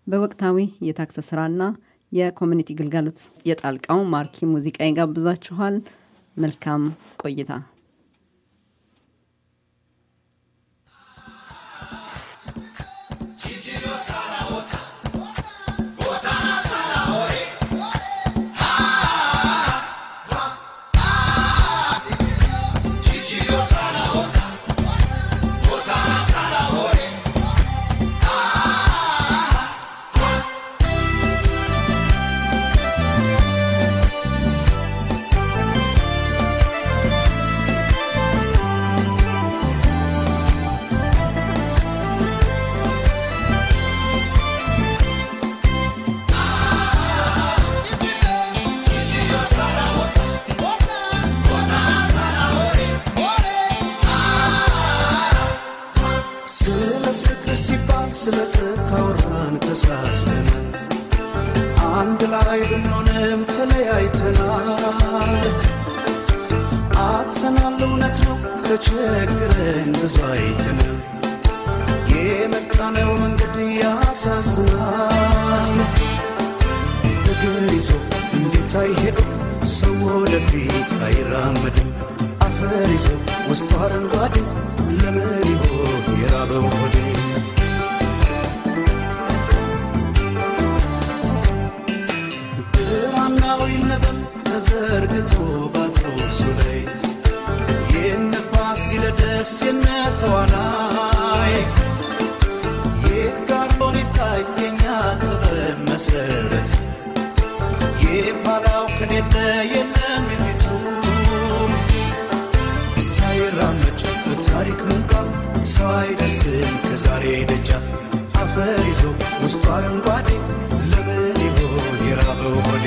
በወቅታዊ የታክስ ስራና የኮሚኒቲ ግልጋሎት የጣልቃው ማርኪ ሙዚቃ ይጋብዛችኋል። መልካም ቆይታ። ስለ ፍቅር ሲባል ስለ ጽድቅ አወራን ተሳስተን አንድ ላይ ብንሆንም ተለያይተናል አጥተናል እውነት ነው ተቸግረን ብዙ አይተን የመጣነው መንገድ ያሳዝናል እግር ይዞ እንዴት አይሄድም ሰው ወደፊት አይራመድም አፈር ይዞ ውስጡ አረንጓዴ ለምን ይሆን የራበው ሆዴ ብራናው ይነበብ ተዘርግቶ ባትሮሱ ላይ የነፋስ ሲለደስ የነተዋናይ የት ጋር ሆን ይታይ የኛ ጥበብ መሰረት የኋላው ከሌለ የለም የፊቱ ሳይራመድ በታሪክ ምንጣፍ ሰው አይደርስም ከዛሬ ደጃፍ አፈር ይዞ ውስጡ አረንጓዴ ለምን ይሆን የራበው ሆዴ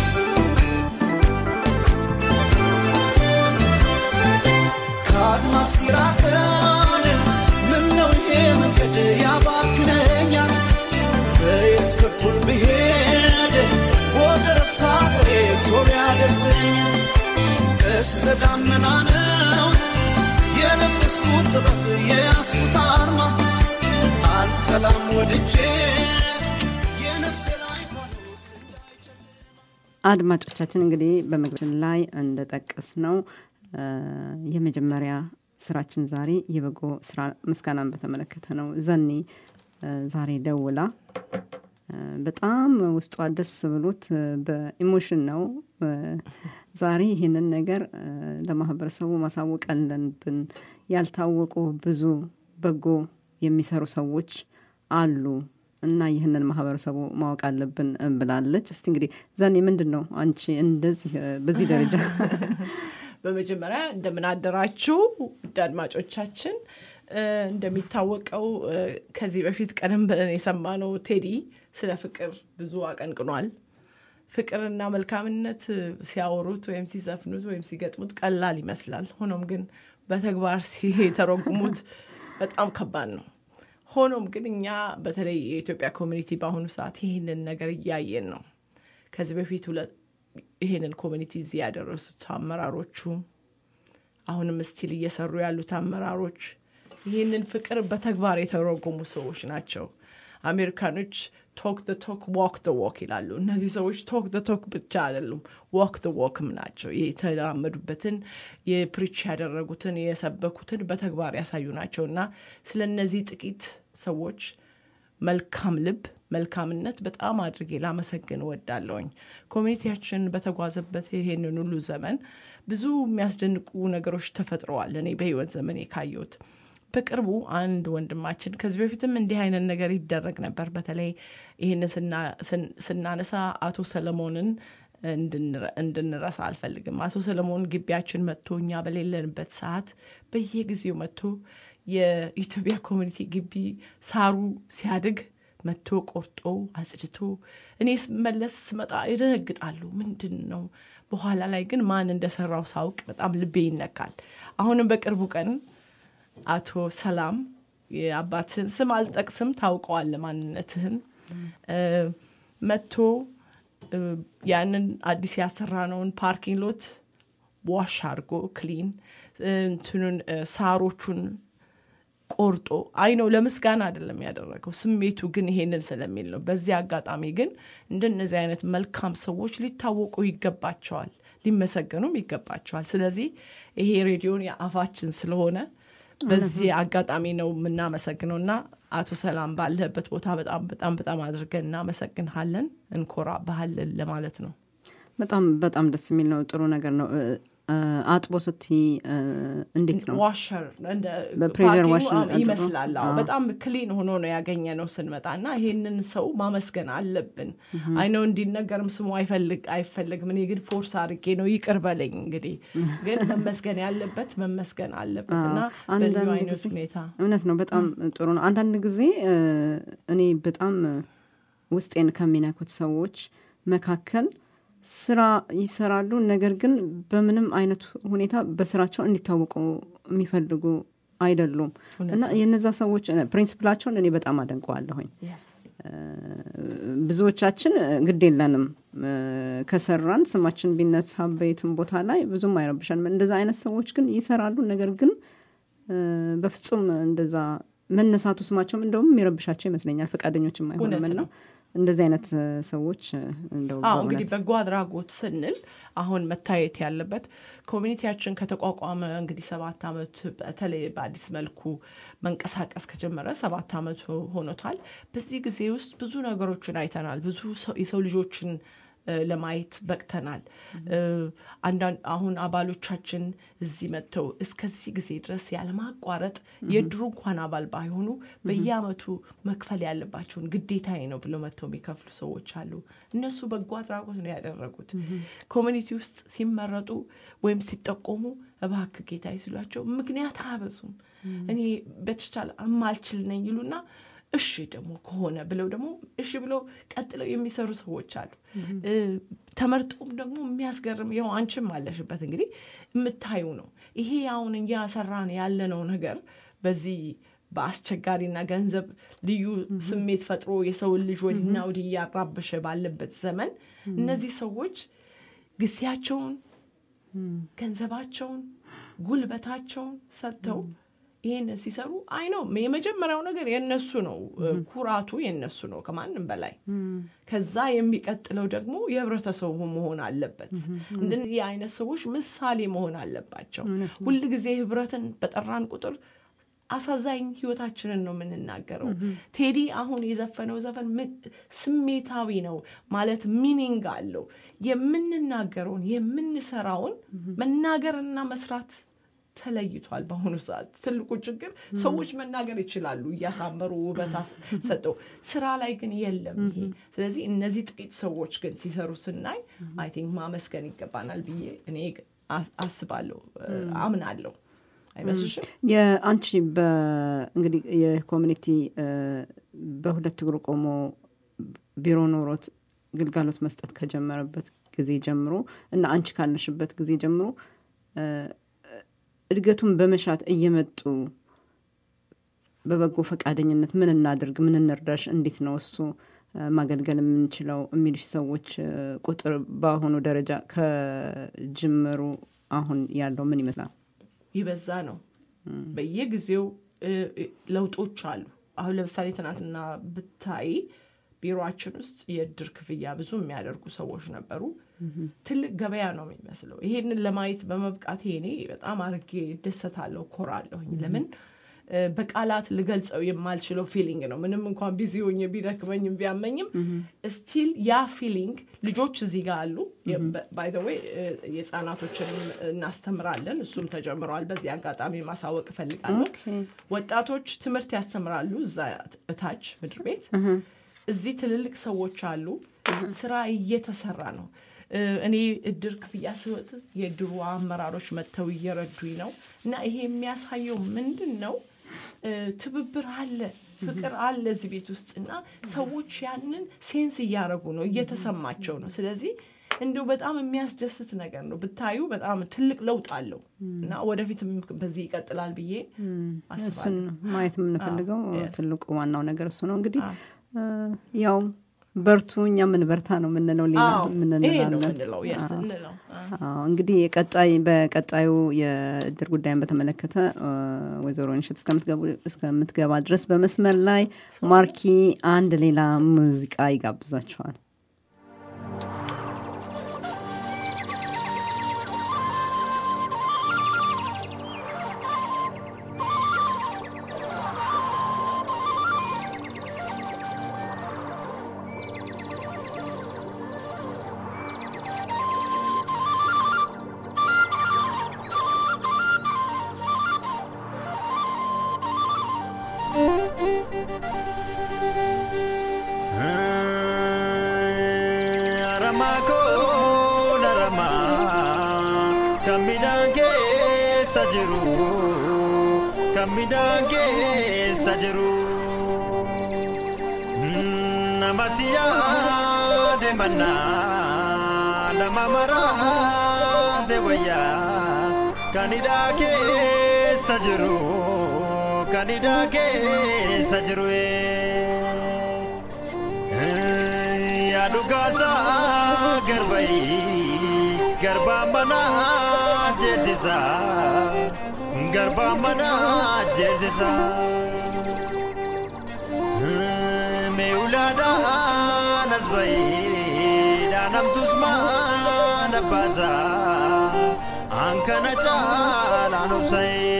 ከአድማስ ሲራቀን ምነው ይሄ መንገድ ያባክነኛል በየት በኩል ብሄድ ወደ ረፍታ ፍሬ ቶሎ ያደርሰኛል ቀስተ ደመና ነው የለበስኩት ጥበብ የያዝኩት አርማ አልጠላም ወድጄ የነፍሴ ላይ ፋኖስ አድማጮቻችን እንግዲህ በመግቢያችን ላይ እንደጠቀስ ነው የመጀመሪያ ስራችን ዛሬ የበጎ ስራ ምስጋናን በተመለከተ ነው። ዘኒ እ፣ ዛሬ ደውላ እ፣ በጣም ውስጧ ደስ ብሎት እ፣ በኢሞሽን ነው እ፣ ዛሬ ይህንን ነገር እ፣ ለማህበረሰቡ ማሳወቅ አለብን። ያልታወቁ ብዙ በጎ የሚሰሩ ሰዎች አሉ እና ይህንን ማህበረሰቡ ማወቅ አለብን እ፣ ብላለች። እስቲ እንግዲህ ዘኒ ምንድን ነው አንቺ እንደዚህ እ፣ በዚህ ደረጃ በመጀመሪያ እንደምን አደራችሁ ውድ አድማጮቻችን። እ፣ እንደሚታወቀው እ፣ ከዚህ በፊት ቀደም ብለን የሰማነው ቴዲ ስለ ፍቅር ብዙ አቀንቅኗል። ፍቅርና መልካምነት እ፣ ሲያወሩት ወይም ሲዘፍኑት ወይም ሲገጥሙት ቀላል ይመስላል። ሆኖም ግን በተግባር ሲተረጉሙት በጣም ከባድ ነው። ሆኖም ግን እኛ በተለይ የኢትዮጵያ ኮሚኒቲ በአሁኑ ሰዓት ይህንን ነገር እያየን ነው። ከዚህ በፊት ሁለት ይህንን ኮሚኒቲ እዚህ ያደረሱት አመራሮቹ አሁንም ስቲል እየሰሩ ያሉት አመራሮች ይህንን ፍቅር በተግባር የተረጎሙ ሰዎች ናቸው። አሜሪካኖች ቶክ ደ ቶክ ዋክ ደ ዋክ ይላሉ። እነዚህ ሰዎች ቶክ ደ ቶክ ብቻ አይደሉም፣ ዋክ ደ ዋክም ናቸው። የተራመዱበትን የፕሪች ያደረጉትን የሰበኩትን በተግባር ያሳዩ ናቸው እና ስለ እነዚህ ጥቂት ሰዎች መልካም ልብ መልካምነት በጣም አድርጌ ላመሰግን እወዳለሁኝ። ኮሚኒቲያችን በተጓዘበት ይሄንን ሁሉ ዘመን ብዙ የሚያስደንቁ ነገሮች ተፈጥረዋል። እኔ በህይወት ዘመን ካየሁት በቅርቡ አንድ ወንድማችን ከዚህ በፊትም እንዲህ አይነት ነገር ይደረግ ነበር። በተለይ ይህንን ስናነሳ አቶ ሰለሞንን እንድንረሳ አልፈልግም። አቶ ሰለሞን ግቢያችን መጥቶ እኛ በሌለንበት ሰዓት በየጊዜው መጥቶ የኢትዮጵያ ኮሚኒቲ ግቢ ሳሩ ሲያድግ መጥቶ ቆርጦ አጽድቶ እኔ ስመለስ ስመጣ ይደነግጣሉ። ምንድን ነው? በኋላ ላይ ግን ማን እንደሰራው ሳውቅ በጣም ልቤ ይነካል። አሁንም በቅርቡ ቀን አቶ ሰላም የአባትህን ስም አልጠቅስም፣ ታውቀዋለ ማንነትህን መጥቶ ያንን አዲስ ያሰራነውን ፓርኪንግ ሎት ዋሽ አድርጎ ክሊን እንትኑን ሳሮቹን ቆርጦ አይ ነው ለምስጋና አይደለም ያደረገው ስሜቱ ግን ይሄንን ስለሚል ነው በዚህ አጋጣሚ ግን እንደነዚህ አይነት መልካም ሰዎች ሊታወቁ ይገባቸዋል ሊመሰገኑም ይገባቸዋል ስለዚህ ይሄ ሬዲዮን የአፋችን ስለሆነ በዚህ አጋጣሚ ነው የምናመሰግነው እና አቶ ሰላም ባለህበት ቦታ በጣም በጣም በጣም አድርገን እናመሰግንሃለን እንኮራ ባህልን ለማለት ነው በጣም በጣም ደስ የሚል ነው ጥሩ ነገር ነው እ፣ እ፣ አጥቦ ስቲ እንዴት ነው ዋሸር እንደ በፕሬዠር ፓኪንግ ዋሸር አድርጎ? ይመስላል አዎ። አዎ። በጣም ክሊን ሆኖ ነው ያገኘ ነው ስንመጣ እና ይሄንን ሰው ማመስገን አለብን አይነው እንዲነገርም ስሙ አይፈልግ አይፈልግም እኔ ግን ፎርስ አድርጌ ነው ይቅር በለኝ እንግዲህ ግን መመስገን ያለበት መመስገን አለበት እና በልዩ አንዳንድ አይነት ጊዜ- ሁኔታ እውነት ነው በጣም ጥሩ ነው አንዳንድ ጊዜ እ፣ እኔ በጣም እ፣ ውስጤን ከሚነኩት ሰዎች መካከል ስራ ይሰራሉ ነገር ግን በምንም አይነት ሁኔታ በስራቸው እንዲታወቁ የሚፈልጉ አይደሉም እና የነዛ ሰዎች እ፣ ፕሪንስፕላቸውን እኔ በጣም አደንቀዋለሁኝ Yes. ብዙዎቻችን እ፣ ግድ የለንም እ፣ ከሰራን ስማችን ቢነሳ በየትም ቦታ ላይ ብዙም አይረብሻል እንደዛ አይነት ሰዎች ግን ይሰራሉ ነገር ግን እ፣ በፍጹም እንደዛ መነሳቱ ስማቸውም እንደውም የሚረብሻቸው ይመስለኛል ፈቃደኞችም አይሆንም እውነት እና ነው። እንደዚህ አይነት እ፣ ሰዎች እ፣ እንደው አዎ እንግዲህ በእውነት በጎ አድራጎት ስንል አሁን መታየት ያለበት ኮሚኒቲያችን ከተቋቋመ እንግዲህ ሰባት ዓመት በተለይ በአዲስ መልኩ መንቀሳቀስ ከጀመረ ሰባት ዓመት ሆኖታል። በዚህ ጊዜ ውስጥ ብዙ ነገሮችን አይተናል። ብዙ ሰው- የሰው ልጆችን እ፣ ለማየት በቅተናል። እ፣ አንዳንድ አሁን አባሎቻችን እዚህ መጥተው እስከዚህ ጊዜ ድረስ ያለማቋረጥ የድሩ እንኳን አባል ባይሆኑ በየአመቱ መክፈል ያለባቸውን ግዴታዬ ነው ብለው መጥተው የሚከፍሉ ሰዎች አሉ። እነሱ በጎ አድራጎት ነው ያደረጉት። ኮሚኒቲ ውስጥ ሲመረጡ ወይም ሲጠቆሙ እባክህ ጌታ ሲሏቸው ምክንያት አያበዙም። እኔ በተቻለ እማልችል ነኝ ይሉና እሺ ደግሞ ከሆነ ብለው ደግሞ እሺ ብለው ቀጥለው የሚሰሩ ሰዎች አሉ። እ፣ ተመርጠውም ደግሞ የሚያስገርም ያው አንቺም አለሽበት እንግዲህ የምታዩ ነው። ይሄ አሁን እያሰራን ያለነው ነገር በዚህ በአስቸጋሪና ገንዘብ ልዩ ስሜት ፈጥሮ የሰውን ልጅ ወዲና ወዲህ እያራበሸ ባለበት ዘመን እነዚህ ሰዎች ጊዜያቸውን ገንዘባቸውን ጉልበታቸውን ሰጥተው ይህን ሲሰሩ አይ ነው የመጀመሪያው ነገር የነሱ ነው ኩራቱ የነሱ ነው ከማንም በላይ ከዛ የሚቀጥለው ደግሞ የህብረተሰቡ መሆን አለበት እንደዚህ አይነት ሰዎች ምሳሌ መሆን አለባቸው ሁል ጊዜ ህብረትን በጠራን ቁጥር አሳዛኝ ህይወታችንን ነው የምንናገረው ቴዲ አሁን የዘፈነው ዘፈን ምን- ስሜታዊ ነው ማለት ሚኒንግ አለው የምንናገረውን የምንሰራውን መናገርና መስራት ተለይቷል በአሁኑ ሰዓት ትልቁ ችግር ሰዎች መናገር ይችላሉ እያሳመሩ ውበት አስ- ሰጠው ስራ ላይ ግን የለም ይሄ ስለዚህ እነዚህ ጥቂት ሰዎች ግን ሲሰሩ ስናይ አይ ቲንክ ማመስገን ይገባናል ብዬ እኔ አ- አስባለሁ እ፣ አምናለሁ አይመስልሽም የአንቺ እንግዲህ የኮሚኒቲ እ፣ በሁለት እግሩ ቆሞ ቢሮ ኖሮት ግልጋሎት መስጠት ከጀመረበት ጊዜ ጀምሮ እና አንቺ ካለሽበት ጊዜ ጀምሮ እ፣ እድገቱን በመሻት እየመጡ በበጎ ፈቃደኝነት ምን እናድርግ፣ ምን እንርዳሽ፣ እንዴት ነው እሱ እ፣ ማገልገል የምንችለው የሚልሽ ሰዎች እ፣ ቁጥር በአሁኑ ደረጃ ከጅምሩ አሁን ያለው ምን ይመስላል? ይበዛ ነው በየጊዜው እ፣ እ፣ ለውጦች አሉ አሁን ለምሳሌ ትናንትና ብታይ ቢሮችን ውስጥ የእድር ክፍያ ብዙ የሚያደርጉ ሰዎች ነበሩ ትልቅ ገበያ ነው የሚመስለው ይሄንን ለማየት በመብቃቴ እኔ በጣም አርጌ ደሰታለሁ ኮራለሁኝ ለምን እ፣ በቃላት ልገልጸው የማልችለው ፊሊንግ ነው ምንም እንኳን ቢዚ ሆኜ ቢደክመኝም ቢያመኝም ስቲል ያ ፊሊንግ ልጆች እዚህ ጋር አሉ ባይ ዘ ዌይ የህፃናቶችንም እናስተምራለን እሱም ተጀምረዋል በዚህ አጋጣሚ ማሳወቅ እፈልጋለሁ ኦኬ። ወጣቶች ትምህርት ያስተምራሉ እዛ እታች ምድር ቤት እዚህ ትልልቅ ሰዎች አሉ ስራ እየተሰራ ነው እ፣ እኔ እድር ክፍያ ስወጥ የድሮ አመራሮች መጥተው እየረዱኝ ነው እና ይሄ የሚያሳየው ምንድን ነው እ፣ ትብብር አለ ፍቅር አለ እዚህ ቤት ውስጥ እና ሰዎች ያንን ሴንስ እያደረጉ ነው እየተሰማቸው ነው ስለዚህ እንዲሁ በጣም የሚያስደስት ነገር ነው ብታዩ በጣም ትልቅ ለውጥ አለው እና ወደፊትም በዚህ ይቀጥላል ብዬ እሱን አስባለሁ ማየት የምንፈልገው አዎ፣ yes። ትልቁ ዋናው ነገር እሱ ነው እንግዲህ አዎ። እ፣ ያው በርቱ፣ እኛ ምን በርታ ነው የምንለው። ሌላ አዎ፣ ምን ይሄ ነው እንላለን? የምንለው የስ አዎ። እንለው አዎ። አዎ እንግዲህ የቀጣይ በቀጣዩ የእድር ጉዳይን በተመለከተ እ፣ ወይዘሮ ንሽት እስከምትገቡ- እስከምትገባ ድረስ በመስመር ላይ ማርኪ አንድ ሌላ ሙዚቃ ይጋብዛችኋል። Aramaa koo naramaa kan midhaan keessa jiru kan midhaan keessa jiru nama si yaade mannaa nama maraate wayyaa kan hidhaa keessa jiru kan hidhaa keessa jiru. yaadu gaasa garbayi garbaan manaa jeesisa garbaan manaa jeesisa meewulaadhaan as bayi dhaanamtus maana baasa an kana caalaan obsa'ee.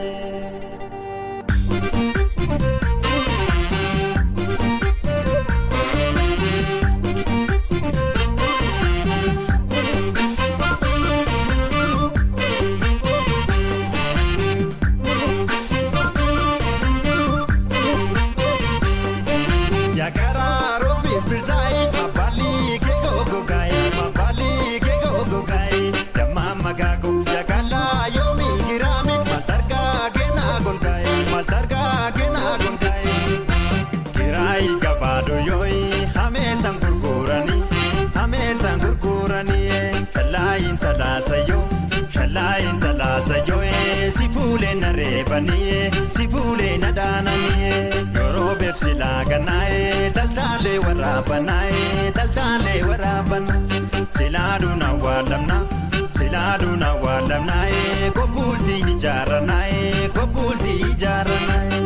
Yakararo birbirsaay mabali ke gogogaay mabali ke gogogaay damma magago yakala yomi girami maltarga gena golgaay maltarga gena golgaay kirai gabado yoi hame san gurgurani hame san gurgurani shalayin talasayo shalayin talasayo si fuule na reebani si fuule na dhaanani yeroo beeksi laaganae taltaalee waraabanae taltaalee waraabana silaaduun awwaalamna silaaduun awwaalamnae kobbultii ijaaranae kobbultii ijaaranae.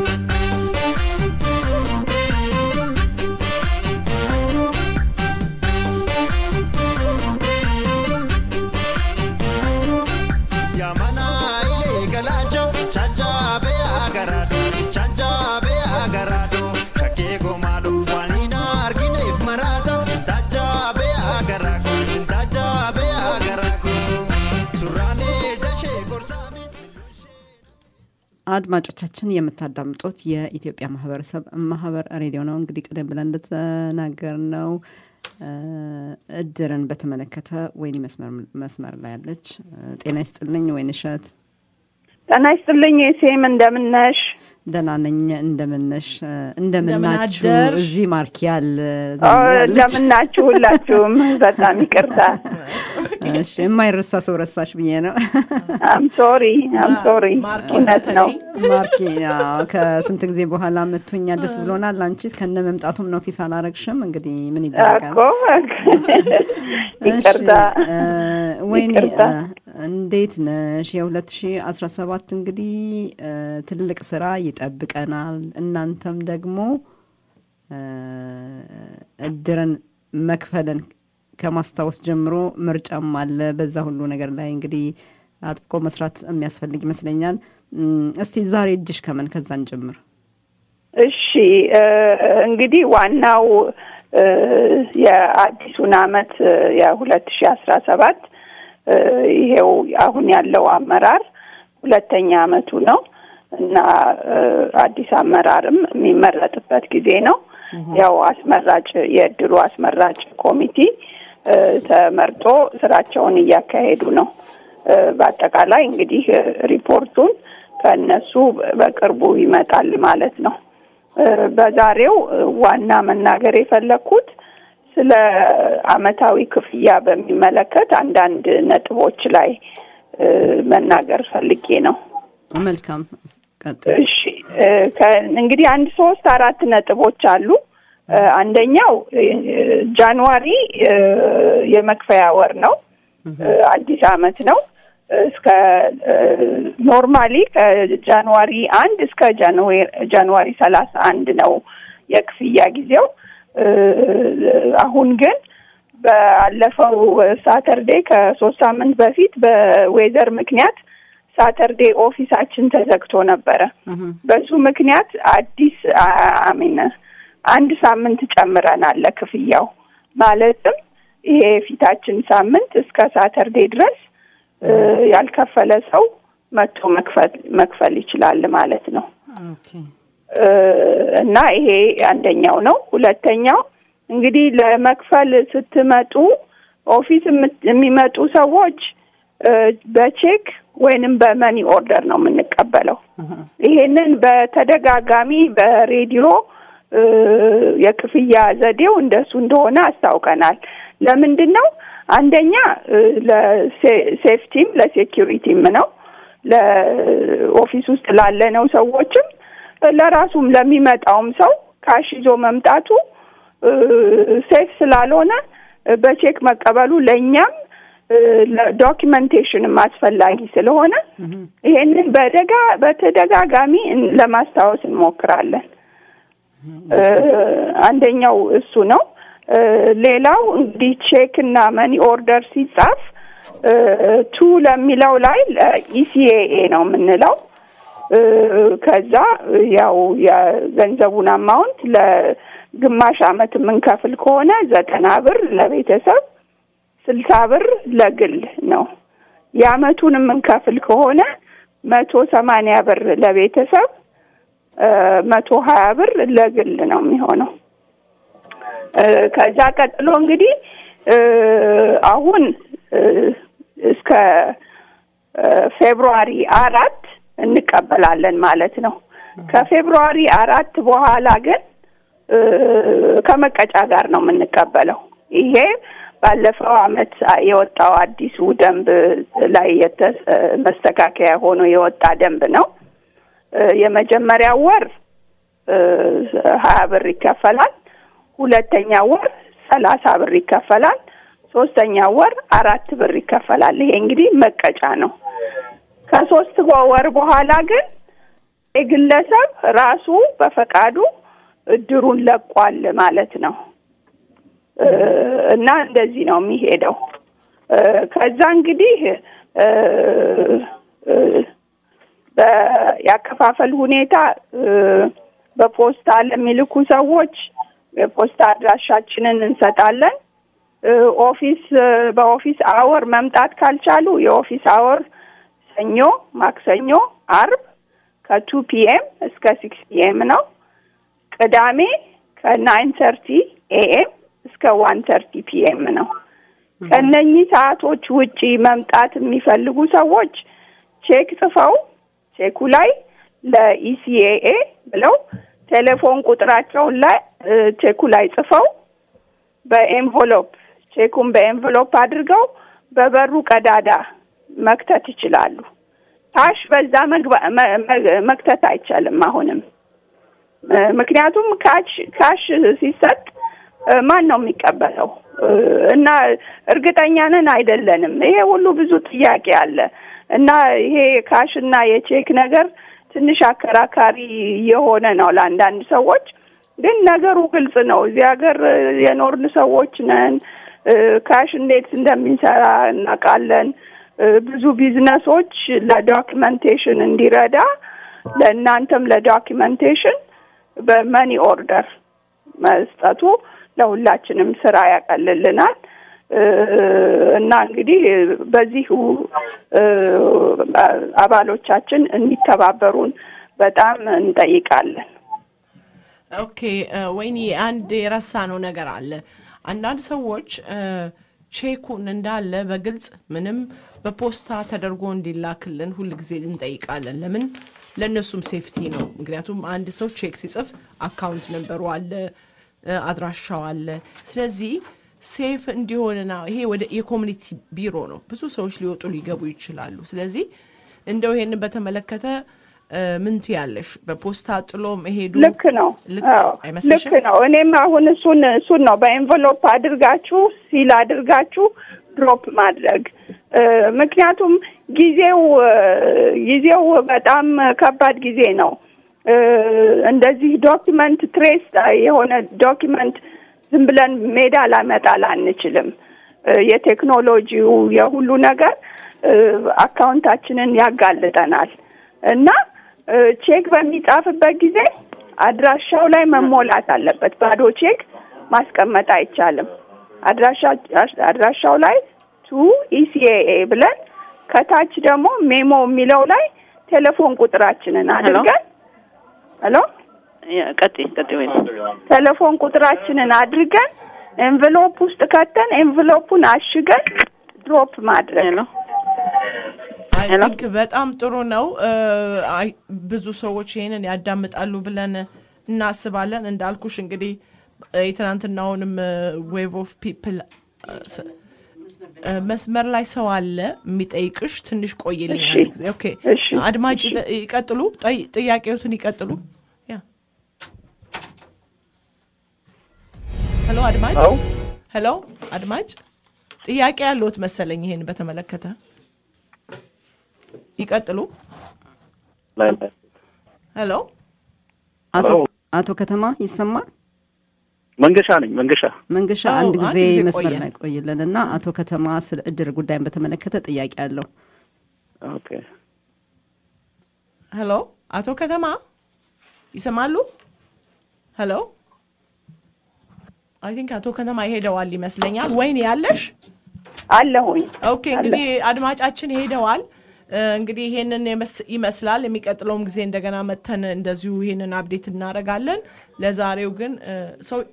Yamana ile galajo chacha be agarado chacha be agarado shake gomado wanina argine marata tacha be agarago tacha be agarago surane jashe gorsami አድማጮቻችን የምታዳምጡት የኢትዮጵያ ማህበረሰብ ማህበር ሬዲዮ ነው። እንግዲህ ቀደም ብለን እንደተናገር ነው እድርን በተመለከተ ወይኒ መስመር- መስመር ላይ ያለች ጤና ይስጥልኝ ወይን እሸት ጤና ይስጥልኝ ሴም እንደምነሽ? ደህና ነኝ። እንደምነሽ እንደምናችሁ እንደምናደርሽ? እዚህ ማርኪ ያለ ኦ፣ እንደምናችሁ ሁላችሁም። በጣም ይቅርታ። እሺ የማይረሳ ሰው ረሳሽ ብዬ ነው። አም ሶሪ አም ሶሪ። ማርኪ እውነት ነው። በተለይ ማርኪ አዎ፣ ከስንት ጊዜ በኋላ መቶኛ ደስ ብሎናል። አንቺ ከነ መምጣቱም ኖቲስ አላረግሽም። እንግዲህ ምን ይደረጋል? እኮ ይቅርታ። እሺ፣ እ፣ ወይኔ ይቅርታ። እ፣ እንዴት ነሽ? የሁለት ሺ አስራ ሰባት እንግዲህ እ፣ ትልቅ ስራ ይጠብቀናል። እናንተም ደግሞ እ፣ እድርን መክፈልን ከማስታወስ ጀምሮ ምርጫም አለ። በዛ ሁሉ ነገር ላይ እንግዲህ አጥብቆ መስራት የሚያስፈልግ ይመስለኛል። እም፣ እስቲ ዛሬ እጅሽ ከምን ከዛን ጀምር። እሺ እ፣ እንግዲህ ዋናው እ፣ የአዲሱን አመት የሁለት ሺ አስራ ሰባት ይሄው አሁን ያለው አመራር ሁለተኛ አመቱ ነው እና እ፣ አዲስ አመራርም የሚመረጥበት ጊዜ ነው። ያው አስመራጭ የእድሩ አስመራጭ ኮሚቴ እ፣ ተመርጦ ስራቸውን እያካሄዱ ነው። እ፣ በአጠቃላይ እንግዲህ እ፣ ሪፖርቱን ከእነሱ በቅርቡ ይመጣል ማለት ነው። እ፣ በዛሬው እ፣ ዋና መናገር የፈለግኩት ስለ አመታዊ ክፍያ በሚመለከት አንዳንድ ነጥቦች ላይ እ፣ መናገር ፈልጌ ነው። መልካም ቀጥል። እሺ እ፣ ከ- እንግዲህ አንድ ሶስት አራት ነጥቦች አሉ። እ፣ አንደኛው እ፣ ጃንዋሪ እ፣ የመክፈያ ወር ነው። እ፣ አዲስ አመት ነው። እስከ ኖርማሊ ከጃንዋሪ አንድ እስከ ጃንዌ- ጃንዋሪ ሰላሳ አንድ ነው የክፍያ ጊዜው። እ፣ አሁን ግን ባለፈው ሳተርዴ ከሶስት ሳምንት በፊት በዌዘር ምክንያት ሳተርዴ ኦፊሳችን ተዘግቶ ነበረ። በሱ ምክንያት አዲስ አሚን አንድ ሳምንት ጨምረናል ለክፍያው ማለትም ይሄ የፊታችን ሳምንት እስከ ሳተርዴ ድረስ እ፣ ያልከፈለ ሰው መጥቶ መክፈል መክፈል ይችላል ማለት ነው። ኦኬ እ፣ እና ይሄ አንደኛው ነው። ሁለተኛው እንግዲህ ለመክፈል ስትመጡ ኦፊስ የምት- የሚመጡ ሰዎች እ፣ በቼክ ወይንም በመኒ ኦርደር ነው የምንቀበለው። ይሄንን በተደጋጋሚ በሬዲዮ እ፣ የክፍያ ዘዴው እንደሱ እንደሆነ አስታውቀናል። ለምንድን ነው? አንደኛ እ፣ ለሴፍቲም ለሴኪሪቲም ነው ለኦፊስ ውስጥ ላለነው ሰዎችም ለራሱም ለሚመጣውም ሰው ካሽ ይዞ መምጣቱ እ፣ ሴፍ ስላልሆነ እ፣ በቼክ መቀበሉ ለእኛም ዶኪመንቴሽንም አስፈላጊ ስለሆነ ይሄንን በደጋ በተደጋጋሚ እን- ለማስታወስ እንሞክራለን። እ፣ አንደኛው እሱ ነው። እ፣ ሌላው እንግዲህ ቼክ እና መኒ ኦርደር ሲጻፍ እ፣ ቱ ለሚለው ላይ ኢሲኤኤ ነው የምንለው። እ፣ ከዛ ያው የገንዘቡን አማውንት ለግማሽ አመት የምንከፍል ከሆነ ዘጠና ብር ለቤተሰብ ስልሳ ብር ለግል ነው። የአመቱን የምንከፍል ከሆነ መቶ ሰማንያ ብር ለቤተሰብ እ፣ መቶ ሀያ ብር ለግል ነው የሚሆነው። እ፣ ከዛ ቀጥሎ እንግዲህ እ፣ አሁን እ፣ እስከ እ፣ ፌብሩዋሪ አራት እንቀበላለን ማለት ነው። ከፌብሩዋሪ አራት በኋላ ግን እ፣ ከመቀጫ ጋር ነው የምንቀበለው። ይሄ ባለፈው አመት የወጣው አዲሱ ደንብ ላይ የተ- መስተካከያ ሆኖ የወጣ ደንብ ነው። እ፣ የመጀመሪያው ወር እ፣ ሀያ ብር ይከፈላል። ሁለተኛ ወር ሰላሳ ብር ይከፈላል። ሶስተኛ ወር አራት ብር ይከፈላል። ይሄ እንግዲህ መቀጫ ነው። ከሶስት ወር በኋላ ግን የግለሰብ ራሱ በፈቃዱ እድሩን ለቋል ማለት ነው እ፣ እና እንደዚህ ነው የሚሄደው። እ፣ ከዛ እንግዲህ እ፣ እ፣ በ- ያከፋፈል ሁኔታ እ፣ በፖስታ ለሚልኩ ሰዎች የፖስታ አድራሻችንን እንሰጣለን። እ፣ ኦፊስ እ፣ በኦፊስ አወር መምጣት ካልቻሉ የኦፊስ አወር ሰኞ፣ ማክሰኞ፣ አርብ ከቱ ፒኤም እስከ ሲክስ ፒኤም ነው። ቅዳሜ ከናይን ተርቲ ኤኤም እስከ ዋን ተርቲ ፒኤም ነው። ከነኚህ ሰዓቶች ውጪ መምጣት የሚፈልጉ ሰዎች ቼክ ጽፈው ቼኩ ላይ ለኢሲኤኤ ብለው ቴሌፎን ቁጥራቸውን ላይ እ፣ ቼኩ ላይ ጽፈው በኤንቨሎፕ ቼኩን በኤንቨሎፕ አድርገው በበሩ ቀዳዳ መክተት ይችላሉ። ካሽ በዛ መግባ- መ- መ- መክተት አይቻልም አሁንም እ፣ ምክንያቱም ካሽ ካሽ ሲሰጥ እ፣ ማን ነው የሚቀበለው እ፣ እና እርግጠኛ ነን አይደለንም። ይሄ ሁሉ ብዙ ጥያቄ አለ እና ይሄ ካሽ እና የቼክ ነገር ትንሽ አከራካሪ የሆነ ነው ለአንዳንድ ሰዎች። ግን ነገሩ ግልጽ ነው። እዚህ ሀገር እ፣ የኖርን ሰዎች ነን። እ፣ ካሽ እንዴት እንደሚሰራ እናውቃለን። እ፣ ብዙ ቢዝነሶች ለዶኪመንቴሽን እንዲረዳ ለእናንተም ለዶኪመንቴሽን በመኒ ኦርደር መስጠቱ ለሁላችንም ስራ ያቀልልናል እ፣ እና እንግዲህ በዚሁ እ፣ አባሎቻችን እንዲተባበሩን በጣም እንጠይቃለን። ኦኬ እ፣ ወይኔ አንድ የረሳነው ነገር አለ። አንዳንድ ሰዎች እ፣ ቼኩን እንዳለ በግልጽ ምንም በፖስታ ተደርጎ እንዲላክልን ሁል ጊዜ እንጠይቃለን። ለምን? ለእነሱም ሴፍቲ ነው። ምክንያቱም አንድ ሰው ቼክ ሲጽፍ አካውንት ነንበሩ አለ፣ እ፣ አድራሻው አለ። ስለዚህ ሴፍ እንዲሆንና ይሄ ወደ የኮሚኒቲ ቢሮ ነው። ብዙ ሰዎች ሊወጡ ሊገቡ ይችላሉ። ስለዚህ እንደው ይሄንን በተመለከተ እ፣ ምን ትያለሽ? በፖስታ ጥሎ መሄዱ ልክ ነው። ልክ አዎ፣ ልክ አይመስልሽም? ነው። እኔም አሁን እሱን እሱን ነው በኤንቨሎፕ አድርጋችሁ ሲል አድርጋችሁ ድሮፕ ማድረግ እ፣ ምክንያቱም ጊዜው እ፣ ጊዜው በጣም ከባድ ጊዜ ነው። እ፣ እንደዚህ ዶኪመንት ትሬስ የሆነ ዶኪመንት ዝም ብለን ሜዳ ላመጣል አንችልም። እ፣ የቴክኖሎጂው የሁሉ ነገር እ፣ አካውንታችንን ያጋልጠናል እና እ፣ ቼክ በሚጻፍበት ጊዜ አድራሻው ላይ መሞላት አለበት። ባዶ ቼክ ማስቀመጥ አይቻልም። አድራሻ አድራሻው ላይ ቱ ኢሲኤኤ ብለን ከታች ደግሞ ሜሞ የሚለው ላይ ቴሌፎን ቁጥራችንን አድርገን ሄሎ ቀጥይ ቀጥይ ወይ ቴሌፎን ቁጥራችንን አድርገን ኤንቨሎፕ ውስጥ ከተን ኤንቨሎፑን አሽገን ድሮፕ ማድረግ ሄሎ አይ ሄሎ? ቲንክ በጣም ጥሩ ነው። እ፣ አይ ብዙ ሰዎች ይሄንን ያዳምጣሉ ብለን እናስባለን። እንዳልኩሽ እንግዲህ እ፣ የትናንትናውንም ዌቭ ኦፍ ፒፕል መስመር ላይ ሰው አለ የሚጠይቅሽ። ትንሽ ቆይልኝ እሺ፣ አንድ ጊዜ። ኦኬ እሺ፣ አድማጭ እሺ። ይጠ- ይቀጥሉ፣ ጠይ- ጥያቄዎትን ይቀጥሉ። ያ ሄሎ አድማጭ አዎ ሄሎ አድማጭ ጥያቄ ያለዎት መሰለኝ ይሄን በተመለከተ ይቀጥሉ። ሄሎ አቶ አዎ። አቶ ከተማ ይሰማል? መንገሻ ነኝ መንገሻ መንገሻ አዎ፣ አንድ አንድ ጊዜ ጊዜ መስመር ቆየን። ላይ ቆይልን እና አቶ ከተማ ስለ እድር ጉዳይን በተመለከተ ጥያቄ አለው። ኦኬ ሄሎ አቶ ከተማ ይሰማሉ? ሄሎ አይ ቲንክ አቶ ከተማ ይሄደዋል ይመስለኛል። ወይኔ ያለሽ አለሁኝ። ኦኬ እንግዲህ አድማጫችን ሄደዋል። እ፣ እንግዲህ ይሄንን የመስ- ይመስላል። የሚቀጥለውም ጊዜ እንደገና መተን እንደዚሁ ይሄንን አብዴት እናደርጋለን። ለዛሬው ግን እ፣ ሰው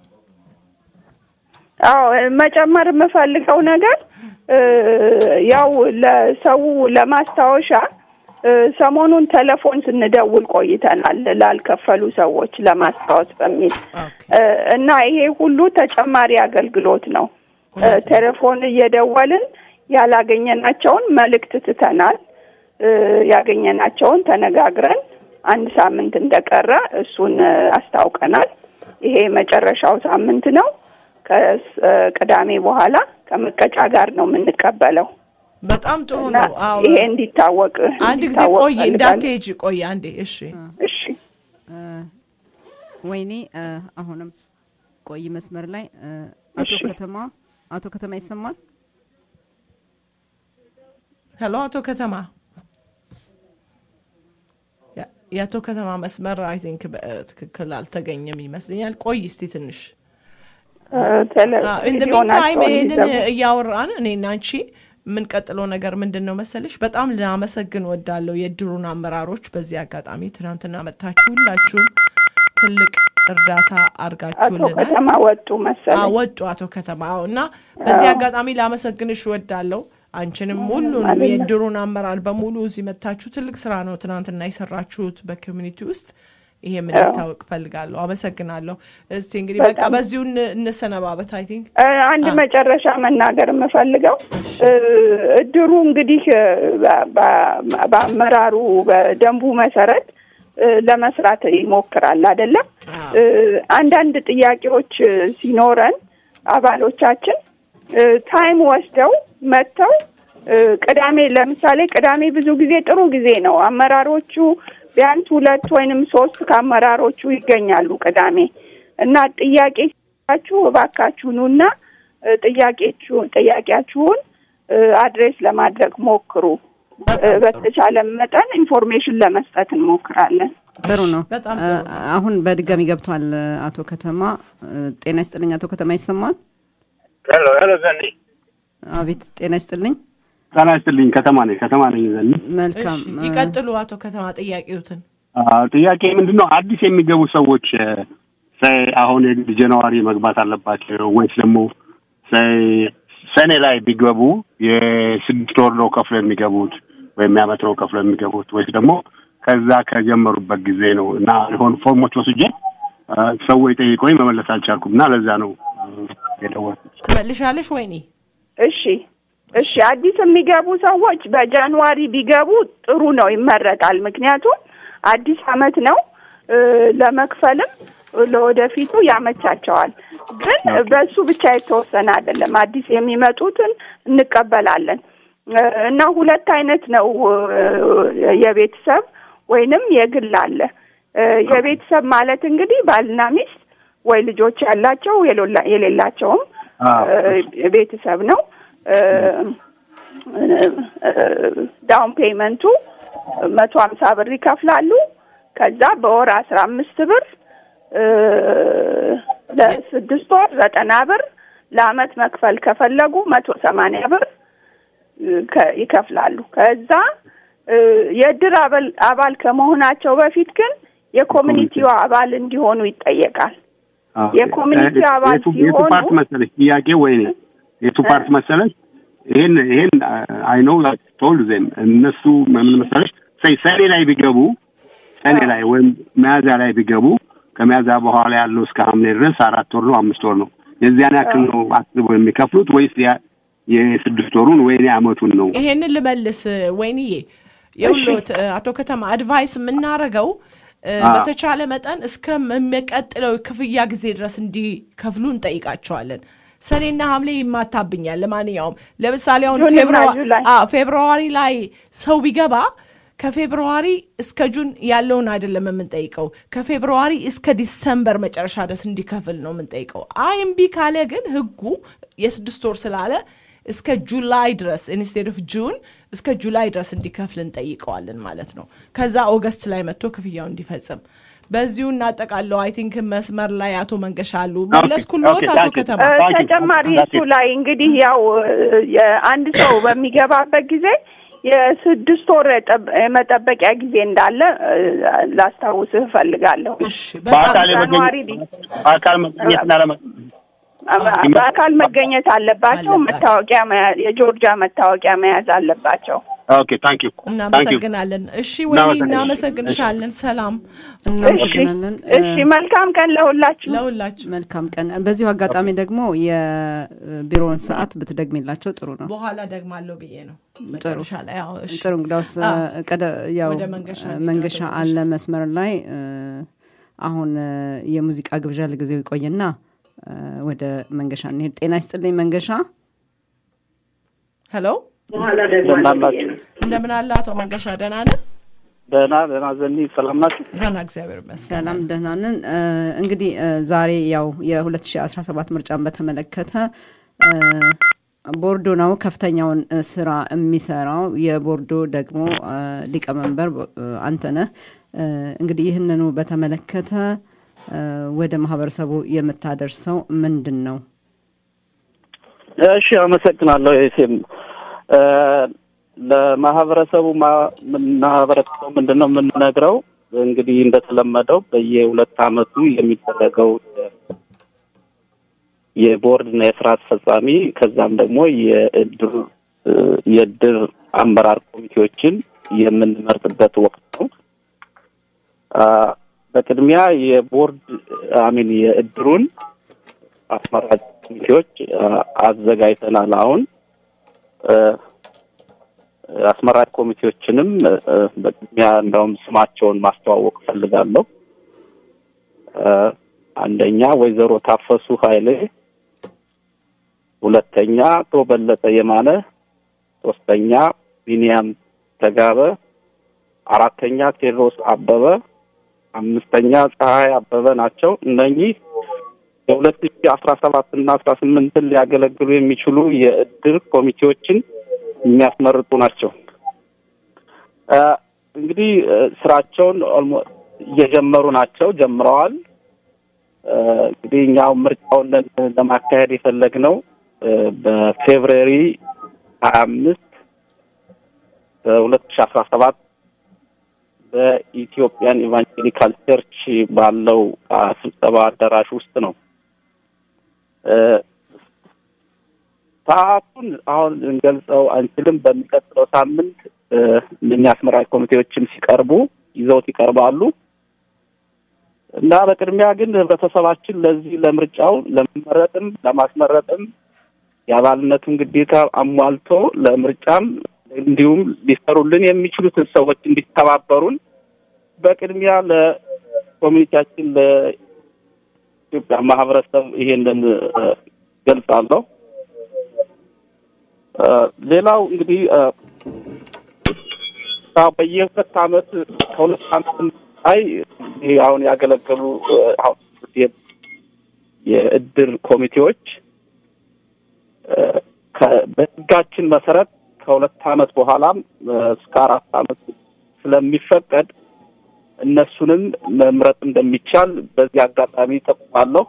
አዎ መጨመር የምፈልገው ነገር እ፣ ያው ለሰው ለማስታወሻ እ፣ ሰሞኑን ቴሌፎን ስንደውል ቆይተናል ላልከፈሉ ሰዎች ለማስታወስ በሚል ኦኬ እ፣ እና ይሄ ሁሉ ተጨማሪ አገልግሎት ነው። እ፣ ቴሌፎን እየደወልን ያላገኘናቸውን መልእክት ትተናል። እ፣ ያገኘናቸውን ተነጋግረን አንድ ሳምንት እንደቀረ እሱን እ፣ አስታውቀናል። ይሄ የመጨረሻው ሳምንት ነው። ከቅዳሜ በኋላ ከመቀጫ ጋር ነው የምንቀበለው በጣም ጥሩ እና ነው። አዎ ይሄ እንዲታወቅ አንድ ጊዜ እንዲታወቅ ቆይ ፈልጋለሁ። እንዳትሄጂ ቆይ አንዴ እሺ እሺ ወይኔ እ፣ አሁንም ቆይ መስመር ላይ እ፣ አቶ እሺ። ከተማ አቶ ከተማ ይሰማል? ሄሎ አቶ ከተማ ያ- የአቶ ከተማ መስመር አይ ቲንክ በትክክል አልተገኘም ይመስለኛል። ቆይ እስቲ ትንሽ ቴሌ- ኢን ደ ቴሌፎናቸውን ሚንታይም ይሄንን ይዘጉ። እያወራን እኔና አንቺ የምንቀጥለው ነገር ምንድን ነው መሰለሽ? በጣም ልናመሰግን ወዳለው የድሩን አመራሮች በዚህ አጋጣሚ ትናንትና መጥታችሁ ሁላችሁም ትልቅ እርዳታ አቶ አድርጋችሁልናል። ከተማ ወጡ መሰለኝ። አዎ፣ ወጡ አቶ ከተማ አዎ። እና በዚህ አጋጣሚ ላመሰግንሽ ወዳለው አንቺንም ሁሉንም የድሩን አመራር በሙሉ እዚህ መታችሁ ትልቅ ስራ ነው ትናንትና የሰራችሁት በኮሚኒቲ ውስጥ ይሄ ምን ይታወቅ ፈልጋለሁ። አመሰግናለሁ። እስቲ እንግዲህ በቃ በጣም። በዚሁ እን- እንሰነባበት። አይ ቲንክ እ፣ አንድ መጨረሻ መናገር የምፈልገው እ፣ እድሩ እንግዲህ እ፣ በ- በ- በአመራሩ በደንቡ መሰረት እ፣ ለመስራት ይሞክራል አይደለም። አዎ። እ፣ አንዳንድ ጥያቄዎች እ፣ ሲኖረን አባሎቻችን እ፣ ታይም ወስደው መጥተው እ፣ ቅዳሜ ለምሳሌ ቅዳሜ ብዙ ጊዜ ጥሩ ጊዜ ነው። አመራሮቹ ቢያንስ ሁለት ወይንም ሶስት ከአመራሮቹ ይገኛሉ ቅዳሜ እና ጥያቄ ሲኖራችሁ እባካችሁ ኑና እ፣ ጥያቄችሁ ጥያቄያችሁን እ፣ አድሬስ ለማድረግ ሞክሩ። እ፣ በጣም ጥሩ። በተቻለ መጠን ኢንፎርሜሽን ለመስጠት እንሞክራለን። ጥሩ ነው። በጣም እ፣ ጥሩ ነው። አሁን በድጋሚ ገብቷል እ፣ አቶ ከተማ እ፣ ጤና ይስጥልኝ አቶ ከተማ ይሰማል? ሄሎ ሄሎ ዘኒ አቤት ጤና ይስጥልኝ። ጤና ይስጥልኝ ከተማ ነኝ ከተማ ነኝ ዘኒ መልካም እሺ፣ እ፣ ይቀጥሉ አቶ ከተማ ጥያቄዎትን። አዎ፣ ጥያቄ ምንድን ነው አዲስ የሚገቡ ሰዎች ሳይ አሁን የግድ ጃንዋሪ መግባት አለባቸው ወይስ ደግሞ ሳይ ሰኔ ላይ ቢገቡ የስድስት ወር ነው ከፍሎ የሚገቡት ወይም የዓመት ነው ከፍሎ የሚገቡት ወይስ ደግሞ ከዛ ከጀመሩበት ጊዜ ነው እና የሆኑ ፎርሞች ወስጄ አ፣ ሰዎች ጠይቆኝ መመለስ አልቻልኩም እና ለዛ ነው አ፣ የደወልኩት። ትመልሻለሽ ወይኔ? እሺ እሺ አዲስ የሚገቡ ሰዎች በጃንዋሪ ቢገቡ ጥሩ ነው፣ ይመረጣል። ምክንያቱም አዲስ አመት ነው እ፣ ለመክፈልም ለወደፊቱ ያመቻቸዋል። ግን በሱ ብቻ የተወሰነ አይደለም። አዲስ የሚመጡትን እንቀበላለን እ፣ እና ሁለት አይነት ነው እ፣ የቤተሰብ ወይንም የግል አለ። እ፣ የቤተሰብ ማለት እንግዲህ ባልና ሚስት ወይ ልጆች ያላቸው የሌላ- የሌላቸውም አዎ። እ፣ ቤተሰብ ነው። እ፣ ዳውን ፔመንቱ መቶ ሀምሳ ብር ይከፍላሉ። ከዛ በወር አስራ አምስት ብር እ፣ ለስድስት ወር ዘጠና ብር ለአመት መክፈል ከፈለጉ መቶ ሰማንያ ብር እ፣ ከ- ይከፍላሉ። ከዛ እ፣ የእድር አባል አባል ከመሆናቸው በፊት ግን የኮሚኒቲው አባል እንዲሆኑ ይጠየቃል። አዎ። የኮሚኒቲ እ- አባል የቱ- የቱ ሲሆኑ- ፓርት መሰለሽ ጥያቄ ወይኔ የቱ ፓርት መሰለሽ ይሄን ይሄን አይ ኖ ቶል ዜም እነሱ ምን መሰለሽ ሰይ ሰኔ ላይ ቢገቡ ሰኔ ላይ ወይም መያዝያ ላይ ቢገቡ ከመያዝያ በኋላ ያለው እስከ ሐምሌ ድረስ አራት ወር ነው አምስት ወር ነው የዚያን ያክል ነው አስበው የሚከፍሉት ወይስ ያ የስድስት ወሩን ወይኔ አመቱን ነው? ይሄንን ልመልስ ወይንዬ የሁሎት አቶ ከተማ አድቫይስ የምናደርገው እ፣ አዎ። በተቻለ መጠን እስከሚቀጥለው ክፍያ ጊዜ ድረስ እንዲከፍሉ እንጠይቃቸዋለን። ሰኔና ሐምሌ ይማታብኛል። ለማንኛውም ለምሳሌ አሁን ጁንና ፌብሩዋ- ጁላይ። አዎ፣ ፌብሩዋሪ ላይ ሰው ቢገባ ከፌብሩዋሪ እስከ ጁን ያለውን አይደለም የምንጠይቀው፣ ከፌብሩዋሪ እስከ ዲሰምበር መጨረሻ ድረስ እንዲከፍል ነው የምንጠይቀው። አይ እምቢ ካለ ግን ህጉ የስድስት ወር ስላለ እስከ ጁላይ ድረስ ኢንስቴድ ኦፍ ጁን እስከ ጁላይ ድረስ እንዲከፍል እንጠይቀዋለን ማለት ነው። ከዛ ኦገስት ላይ መጥቶ ክፍያው እንዲፈጽም በዚሁ እናጠቃለው። አይ ቲንክ መስመር ላይ አቶ መንገሻ አሉ። መለስኩልዎት ኦኬ፣ አቶ ታንክ ዩ። ከተማ? እ፣ Thank you. ተጨማሪ That's እሱ it. ላይ እንግዲህ ያው እ፣ የአንድ ሰው በሚገባበት ጊዜ የስድስት ወር የጠብ- የመጠበቂያ ጊዜ እንዳለ እ፣ ላስታውስህ እፈልጋለሁ። እሺ በጣም በአካል ጃንዋሪ የመገኘት በአካል መገኘትና ለመ በአካል መገኘት አለባቸው። አለባቸው። መታወቂያ መያዝ የጆርጂያ መታወቂያ መያዝ አለባቸው። ኦኬ ታንክ ዩ ታንክ ዩ እናመሰግናለን። እሺ ወይ እናመሰግናለን። እናመሰግንሻለን። ሰላም እናመሰግናለን። እሺ፣ መልካም ቀን ለሁላችሁ። ለሁላችሁ። መልካም ቀን። በዚሁ አጋጣሚ ደግሞ የቢሮውን ሰዓት ብትደግሚላቸው ጥሩ ነው። በኋላ ደግማለሁ ብዬ ነው መጨረሻ ላይ። አዎ፣ እሺ። ጥሩ እንግዳውስ አዎ። ቀደ ያው ወደ መንገሻ መንገሻ እንሄዳለን። አለ መስመር ላይ እ፣ አሁን እ፣ የሙዚቃ ግብዣ ለጊዜው ይቆይና እ፣ ወደ መንገሻ እንሄድ። ጤና ይስጥልኝ መንገሻ። ሄሎ እንደምናላችሁ እንደምን አለ አቶ መንገሻ? ደህና ነህ? ደህና ደህና ዘኒ ሰላም ናችሁ? ደህና እግዚአብሔር ይመስገን። ሰላም ደህና ነን። እ፣ እንግዲህ እ፣ ዛሬ ያው የ2017 ምርጫን በተመለከተ እ፣ ቦርዶ ነው ከፍተኛውን እ፣ ስራ የሚሰራው። የቦርዶ ደግሞ እ፣ ሊቀመንበር እ፣ አንተነህ እ፣ እንግዲህ ይህንኑ በተመለከተ እ፣ ወደ ማህበረሰቡ የምታደርሰው ምንድን ነው? እሺ አመሰግናለሁ። ኤስኤም እ፣ ለማህበረሰቡ ማ- ማህበረሰቡ ምንድን ነው የምንነግረው? እንግዲህ እንደተለመደው በየሁለት አመቱ የሚደረገው የቦርድ እና የስራ አስፈጻሚ ከዛም ደግሞ የእድር እ፣ የእድር አመራር ኮሚቴዎችን የምንመርጥበት ወቅት ነው። አ፣ በቅድሚያ የቦርድ አሚን የእድሩን አስመራጭ ኮሚቴዎች አ፣ አዘጋጅተናል። አሁን እ፣ አስመራጭ ኮሚቴዎችንም እ፣ በቅድሚያ እንደውም ስማቸውን ማስተዋወቅ እፈልጋለሁ። እ፣ አንደኛ ወይዘሮ ታፈሱ ኃይሌ፣ ሁለተኛ አቶ በለጠ የማነ፣ ሶስተኛ ቢንያም ተጋበ፣ አራተኛ ቴዎድሮስ አበበ፣ አምስተኛ ፀሐይ አበበ ናቸው። እነኚህ የሁለት ሺ አስራ ሰባት እና አስራ ስምንትን ሊያገለግሉ የሚችሉ የእድር ኮሚቴዎችን የሚያስመርጡ ናቸው። እ፣ እንግዲህ እ፣ ስራቸውን ኦልሞ- እየጀመሩ ናቸው፣ ጀምረዋል። እ፣ እንግዲህ እኛው ምርጫውን ለ- ለማካሄድ የፈለግነው እ፣ በፌብሩዋሪ ሀያ አምስት በሁለት ሺ አስራ ሰባት በኢትዮጵያን ኢቫንጀሊካል ቸርች ባለው አ፣ ስብሰባ አዳራሽ ውስጥ ነው። እ፣ ሰዓቱን አሁን እንገልጸው አንችልም። በሚቀጥለው ሳምንት እ፣ እነኛ አስመራጭ ኮሚቴዎችም ሲቀርቡ ይዘውት ይቀርባሉ እና በቅድሚያ ግን ህብረተሰባችን ለዚህ ለምርጫው ለመመረጥም ለማስመረጥም የአባልነቱን ግዴታ አሟልቶ ለምርጫም እንዲሁም ሊሰሩልን የሚችሉትን ሰዎች እንዲተባበሩን በቅድሚያ ለኮሚኒቲያችን ለኢትዮጵያ ማህበረሰብ ይሄንን እ፣ ገልጻለሁ። እ፣ ሌላው እንግዲህ እ፣ ያው በየሁለት አመት ከሁለት አመት ላይ ይሄ አሁን ያገለገሉ እ፣ አሁን የ- የእድር ኮሚቴዎች እ፣ ከ- በህጋችን መሰረት ከሁለት አመት በኋላም እ፣ እስከ አራት አመት ስለሚፈቀድ እነሱንም መምረጥ እንደሚቻል በዚህ አጋጣሚ ጠቁማለሁ።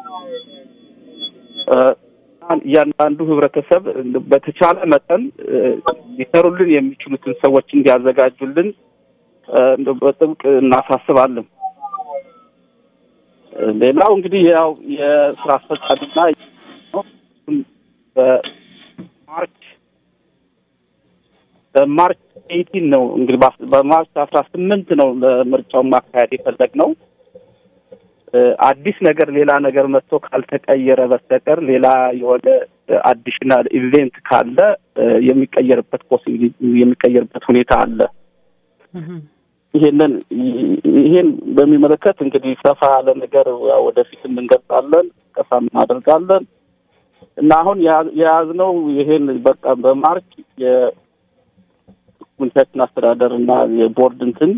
እ፣ እያንዳንዱ ህብረተሰብ በተቻለ መጠን እ፣ ሊሰሩልን የሚችሉትን ሰዎች እንዲያዘጋጁልን እ፣ እንደው በጥብቅ እናሳስባለን። እ፣ ሌላው እንግዲህ ያው የስራ አስፈጻሚና ነው። እሱም በማርች በማርች ኤይቲን ነው እንግዲህ በአስ- በማርች አስራ ስምንት ነው ለምርጫውን ማካሄድ የፈለግነው። እ፣ አዲስ ነገር ሌላ ነገር መጥቶ ካልተቀየረ በስተቀር ሌላ የሆነ አዲሽናል ኢቬንት ካለ እ፣ የሚቀየርበት ፖሲቢሊቲ የሚቀየርበት ሁኔታ አለ። ይሄንን ይሄን በሚመለከት እንግዲህ ሰፋ ያለ ነገር ያው ወደፊትም እንገልጻለን፣ ቀሳ እናደርጋለን እና አሁን የያ- የያዝነው ይሄን በቃ በማርች የኮሚኒኬሽን አስተዳደር እና የቦርድ እንትን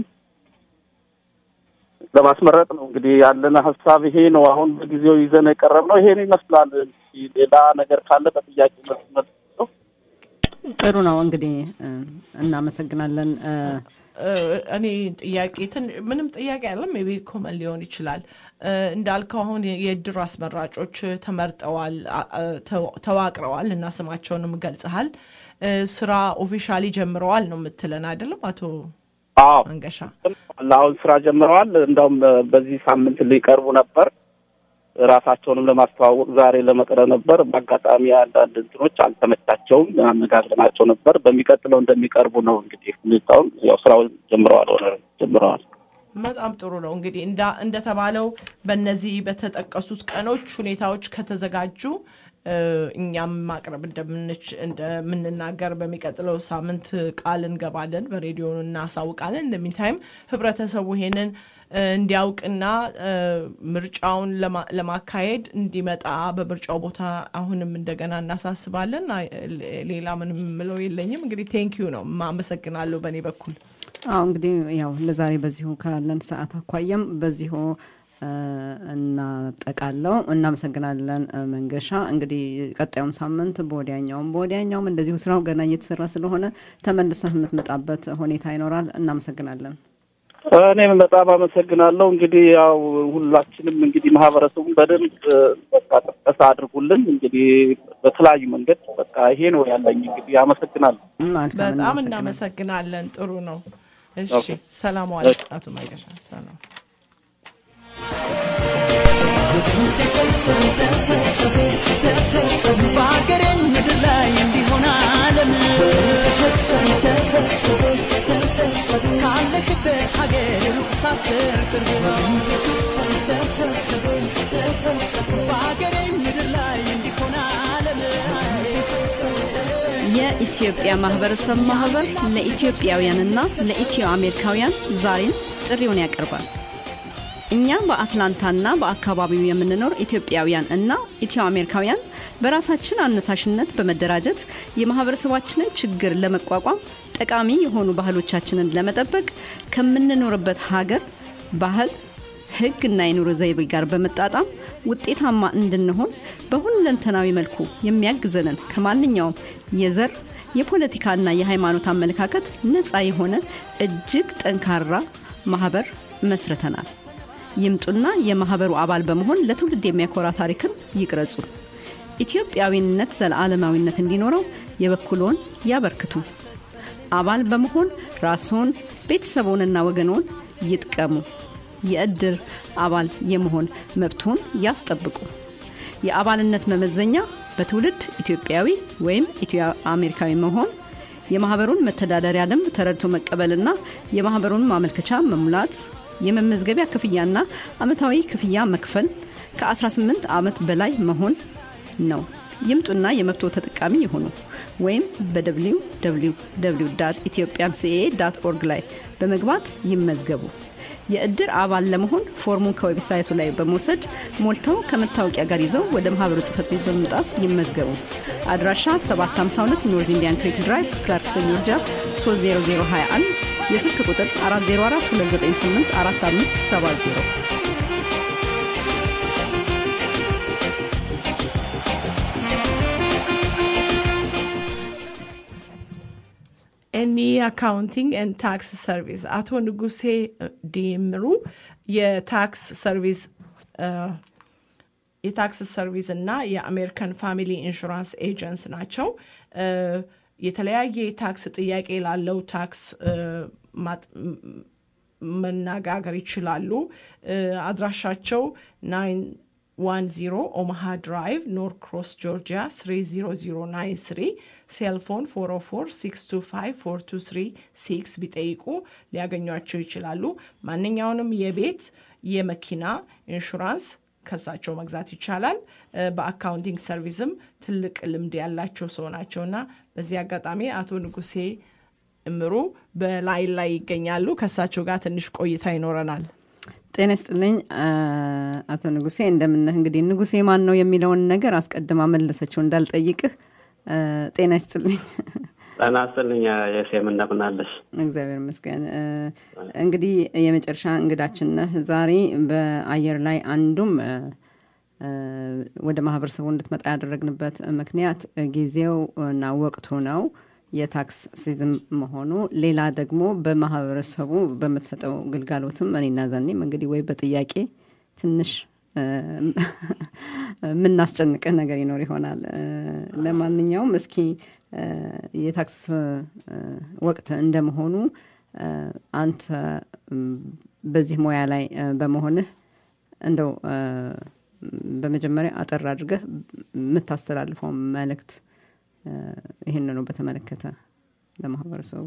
ለማስመረጥ ነው እንግዲህ ያለን ሀሳብ ይሄ ነው። አሁን በጊዜው ይዘን የቀረብነው ይሄን ይመስላል። እንግዲህ ሌላ ነገር ካለ በጥያቄ መስመር ነው። ጥሩ ነው እንግዲህ እ፣ እናመሰግናለን። እ፣ እ፣ እኔ ጥያቄ ትን- ምንም ጥያቄ ያለም ሜቢ ኮመን ሊሆን ይችላል። እ፣ እንዳልከው አሁን የእድር አስመራጮች ተመርጠዋል፣ አ- አ- ተው- ተዋቅረዋል እና ስማቸውንም ገልጸሃል። እ፣ ስራ ኦፊሻሊ ጀምረዋል ነው የምትለን አይደለም አቶ አዎ መንገሻ? አሁን ስራ ጀምረዋል። እንደውም በዚህ ሳምንት ሊቀርቡ ነበር። ራሳቸውንም ለማስተዋወቅ ዛሬ ለመቅረብ ነበር። በአጋጣሚ አንዳንድ እንትኖች አልተመቻቸውም። አነጋግረናቸው ነበር። በሚቀጥለው እንደሚቀርቡ ነው እንግዲህ ሁኔታውን ያው ስራውን ጀምረዋል ሆነ ጀምረዋል። በጣም ጥሩ ነው እንግዲህ እንዳ- እንደተባለው በእነዚህ በተጠቀሱት ቀኖች ሁኔታዎች ከተዘጋጁ እ፣ እኛም ማቅረብ እንደምንች እንደምንናገር በሚቀጥለው ሳምንት ቃል እንገባለን፣ በሬዲዮ እናሳውቃለን። እንደሚታይም ህብረተሰቡ ይሄንን እ፣ እንዲያውቅና እ፣ ምርጫውን ለማ- ለማካሄድ እንዲመጣ በምርጫው ቦታ አሁንም እንደገና እናሳስባለን። አይ፣ ሌላ ምንም የምለው የለኝም። እንግዲህ ቴንኪዩ ነው አመሰግናለሁ በእኔ በኩል። አዎ እንግዲህ ያው ለዛሬ በዚሁ ካለን ሰዓት አኳያም በዚሁ እ፣ እናጠቃለው። እናመሰግናለን እ፣ መንገሻ። እንግዲህ ቀጣዩም ሳምንት በወዲያኛውም በወዲያኛውም እንደዚሁ ስራው ገና እየተሰራ ስለሆነ ተመልሰህ የምትመጣበት ሁኔታ ይኖራል። እናመሰግናለን። እኔም በጣም አመሰግናለሁ። እንግዲህ ያው ሁላችንም እንግዲህ ማህበረሰቡን በደንብ እ፣ በቃ ቅስቀሳ አድርጉልን። እንግዲህ በተለያዩ መንገድ በቃ ይሄ ነው ያለኝ። እንግዲህ አመሰግናለሁ። መልካም በጣም እናመሰግናለን። እናመሰግናለን። ጥሩ ነው። እሺ፣ ኦኬ። ሰላም ዋል አቶ ማይገሻ። ሰላም በሀገሬ ምድር ላይ እንዲሆን ዓለም ካለክበት ሀገር ሩቅ ሳትር ቅርብ ነው በሀገሬ ምድር ላይ እንዲሆን ዓለም የኢትዮጵያ ማህበረሰብ ማህበር ለኢትዮጵያውያንና ለኢትዮ አሜሪካውያን ዛሬም ጥሪውን ያቀርባል። እኛ በአትላንታና በአካባቢው የምንኖር ኢትዮጵያውያን እና ኢትዮ አሜሪካውያን በራሳችን አነሳሽነት በመደራጀት የማህበረሰባችንን ችግር ለመቋቋም ጠቃሚ የሆኑ ባህሎቻችንን ለመጠበቅ ከምንኖርበት ሀገር ባህል ሕግ እና የኑሮ ዘይቤ ጋር በመጣጣም ውጤታማ እንድንሆን በሁለንተናዊ መልኩ የሚያግዘንን ከማንኛውም የዘር የፖለቲካና የሃይማኖት አመለካከት ነፃ የሆነ እጅግ ጠንካራ ማህበር መስርተናል። ይምጡና የማህበሩ አባል በመሆን ለትውልድ የሚያኮራ ታሪክን ይቅረጹ። ኢትዮጵያዊነት ዘለዓለማዊነት እንዲኖረው የበኩልዎን ያበርክቱ። አባል በመሆን ራስዎን ቤተሰቦንና ወገኖን ይጥቀሙ። የእድር አባል የመሆን መብቶን ያስጠብቁ። የአባልነት መመዘኛ በትውልድ ኢትዮጵያዊ ወይም ኢትዮ አሜሪካዊ መሆን፣ የማህበሩን መተዳደሪያ ደንብ ተረድቶ መቀበልና የማህበሩን ማመልከቻ መሙላት፣ የመመዝገቢያ ክፍያና አመታዊ ክፍያ መክፈል፣ ከ18 ዓመት በላይ መሆን ነው። ይምጡና የመብቶ ተጠቃሚ ይሁኑ። ወይም በwww ኢትዮጵያን ሲኤ ኦርግ ላይ በመግባት ይመዝገቡ። የእድር አባል ለመሆን ፎርሙን ከዌብሳይቱ ላይ በመውሰድ ሞልተው ከመታወቂያ ጋር ይዘው ወደ ማህበሩ ጽህፈት ቤት በመምጣት ይመዝገቡ። አድራሻ 752 ኖርዝ ኢንዲያን ክሪክ ድራይቭ ክላርክሰን ጆርጂያ 30021 የስልክ ቁጥር 404 298 4570 ኤኒ አካውንቲንግ ኤንድ ታክስ ሰርቪስ አቶ ንጉሴ ዲምሩ የታክስ ሰርቪስ የታክስ ሰርቪስ እና የአሜሪካን ፋሚሊ ኢንሹራንስ ኤጀንስ ናቸው። የተለያየ የታክስ ጥያቄ ላለው ታክስ መነጋገር ይችላሉ። አድራሻቸው ናይን ዋን ዚሮ ኦማሃ ድራይቭ ኖር ክሮስ ጆርጂያ 30093 ሴልፎን 404 ቢጠይቁ ሊያገኟቸው ይችላሉ። ማንኛውንም የቤት የመኪና ኢንሹራንስ ከሳቸው መግዛት ይቻላል። በአካውንቲንግ ሰርቪስም ትልቅ ልምድ ያላቸው ሰው ናቸው እና በዚህ አጋጣሚ አቶ ንጉሴ እምሩ በላይን ላይ ይገኛሉ። ከሳቸው ጋር ትንሽ ቆይታ ይኖረናል። ጤና ይስጥልኝ አቶ ንጉሴ እንደምነህ። እንግዲህ ንጉሴ ማን ነው የሚለውን ነገር አስቀድማ መለሰችው እንዳልጠይቅህ። ጤና ይስጥልኝ። ጤና ይስጥልኝ የሴም እንደምናለሽ? እግዚአብሔር ይመስገን። እንግዲህ የመጨረሻ እንግዳችን ነህ ዛሬ በአየር ላይ አንዱም ወደ ማህበረሰቡ እንድትመጣ ያደረግንበት ምክንያት ጊዜው እና ወቅቱ ነው የታክስ ሲዝም መሆኑ፣ ሌላ ደግሞ በማህበረሰቡ በምትሰጠው ግልጋሎትም እኔና ዘኔም እንግዲህ ወይ በጥያቄ ትንሽ የምናስጨንቅህ ነገር ይኖር ይሆናል። ለማንኛውም እስኪ የታክስ ወቅት እንደመሆኑ አንተ በዚህ ሙያ ላይ በመሆንህ እንደው በመጀመሪያ አጠር አድርገህ የምታስተላልፈው መልእክት ይህንኑ በተመለከተ ለማህበረሰቡ።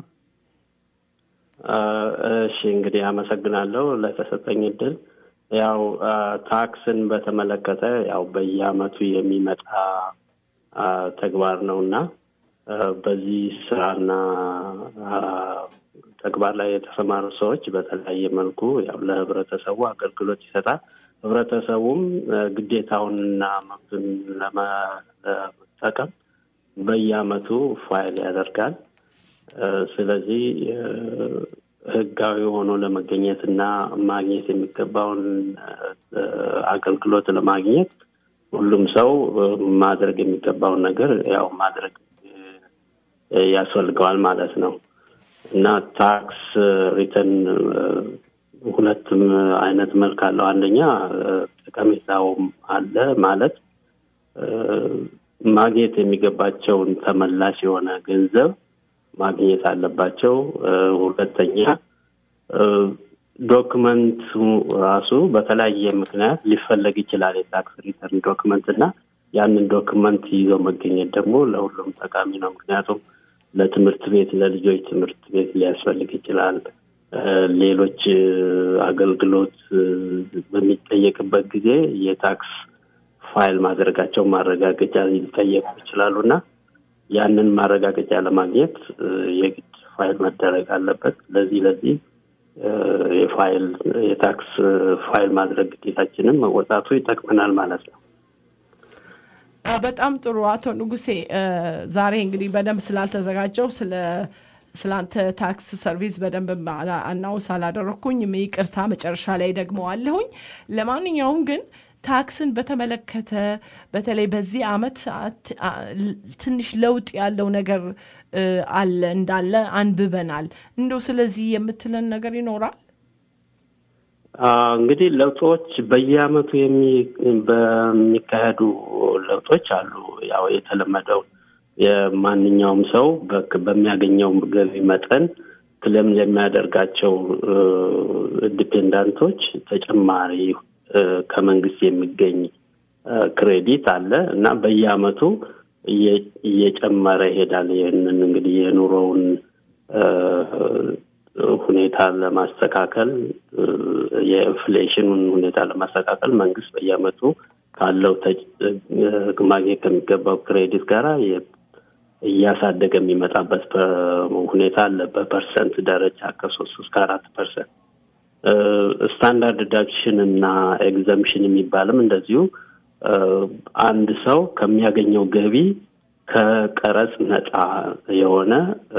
እሺ እንግዲህ አመሰግናለሁ ለተሰጠኝ እድል። ያው ታክስን በተመለከተ ያው በየአመቱ የሚመጣ ተግባር ነው እና በዚህ ስራና ተግባር ላይ የተሰማሩ ሰዎች በተለያየ መልኩ ያው ለህብረተሰቡ አገልግሎት ይሰጣል። ህብረተሰቡም ግዴታውንና መብቱን ለመጠቀም በየአመቱ ፋይል ያደርጋል። ስለዚህ ህጋዊ ሆኖ ለመገኘት እና ማግኘት የሚገባውን አገልግሎት ለማግኘት ሁሉም ሰው ማድረግ የሚገባውን ነገር ያው ማድረግ ያስፈልገዋል ማለት ነው እና ታክስ ሪተርን ሁለትም አይነት መልክ አለው። አንደኛ ጠቀሜታውም አለ ማለት ማግኘት የሚገባቸውን ተመላሽ የሆነ ገንዘብ ማግኘት አለባቸው። ሁለተኛ ዶክመንቱ ራሱ በተለያየ ምክንያት ሊፈለግ ይችላል። የታክስ ሪተርን ዶክመንት እና ያንን ዶክመንት ይዞ መገኘት ደግሞ ለሁሉም ጠቃሚ ነው። ምክንያቱም ለትምህርት ቤት ለልጆች ትምህርት ቤት ሊያስፈልግ ይችላል። ሌሎች አገልግሎት በሚጠየቅበት ጊዜ የታክስ ፋይል ማድረጋቸው ማረጋገጫ ሊጠየቁ ይችላሉ እና ያንን ማረጋገጫ ለማግኘት የግድ ፋይል መደረግ አለበት። ለዚህ ለዚህ የፋይል የታክስ ፋይል ማድረግ ግዴታችንን መወጣቱ ይጠቅመናል ማለት ነው። በጣም ጥሩ አቶ ንጉሴ፣ ዛሬ እንግዲህ በደንብ ስላልተዘጋጀው ስለ ስላንተ ታክስ ሰርቪስ በደንብ አናውስ አላደረግኩኝ፣ ይቅርታ መጨረሻ ላይ ደግሞ አለሁኝ። ለማንኛውም ግን ታክስን በተመለከተ በተለይ በዚህ አመት ትንሽ ለውጥ ያለው ነገር አለ እንዳለ አንብበናል። እንደው ስለዚህ የምትለን ነገር ይኖራል? እንግዲህ ለውጦች በየአመቱ በሚካሄዱ ለውጦች አሉ። ያው የተለመደው የማንኛውም ሰው በሚያገኘው ገቢ መጠን ክለም የሚያደርጋቸው ዲፔንዳንቶች ተጨማሪ ከመንግስት የሚገኝ ክሬዲት አለ እና በየአመቱ እየጨመረ ይሄዳል። ይህንን እንግዲህ የኑሮውን ሁኔታ ለማስተካከል የኢንፍሌሽኑን ሁኔታ ለማስተካከል መንግስት በየአመቱ ካለው ማግኘት ከሚገባው ክሬዲት ጋር እያሳደገ የሚመጣበት ሁኔታ አለ። በፐርሰንት ደረጃ ከሶስት እስከ አራት ፐርሰንት ስታንዳርድ ዲዳክሽን እና ኤግዘምሽን የሚባልም እንደዚሁ አንድ ሰው ከሚያገኘው ገቢ ከቀረጽ ነፃ የሆነ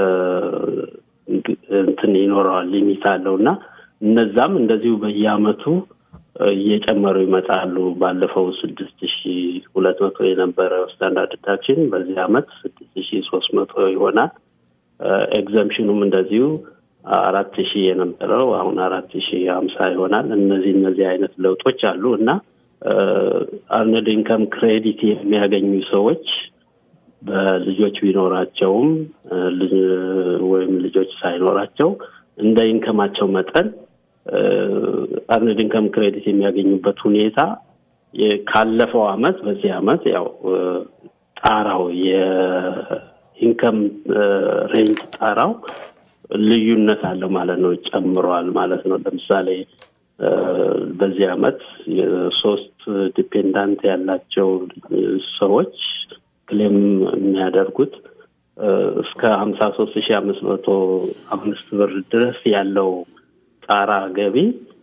እንትን ይኖረዋል ሊሚት አለው እና እነዛም እንደዚሁ በየአመቱ እየጨመሩ ይመጣሉ። ባለፈው ስድስት ሺ ሁለት መቶ የነበረው ስታንዳርድ ዲዳክሽን በዚህ አመት ስድስት ሺ ሶስት መቶ ይሆናል። ኤግዘምሽኑም እንደዚሁ አራት ሺህ የነበረው አሁን አራት ሺህ ሀምሳ ይሆናል። እነዚህ እነዚህ አይነት ለውጦች አሉ እና አርነድ ኢንከም ክሬዲት የሚያገኙ ሰዎች በልጆች ቢኖራቸውም ወይም ልጆች ሳይኖራቸው እንደ ኢንከማቸው መጠን አርነድ ኢንከም ክሬዲት የሚያገኙበት ሁኔታ ካለፈው አመት በዚህ አመት ያው ጣራው የኢንከም ሬንጅ ጣራው ልዩነት አለው ማለት ነው፣ ጨምሯል ማለት ነው። ለምሳሌ በዚህ አመት ሶስት ዲፔንዳንት ያላቸው ሰዎች ክሌም የሚያደርጉት እስከ ሀምሳ ሶስት ሺ አምስት መቶ አምስት ብር ድረስ ያለው ጣራ ገቢ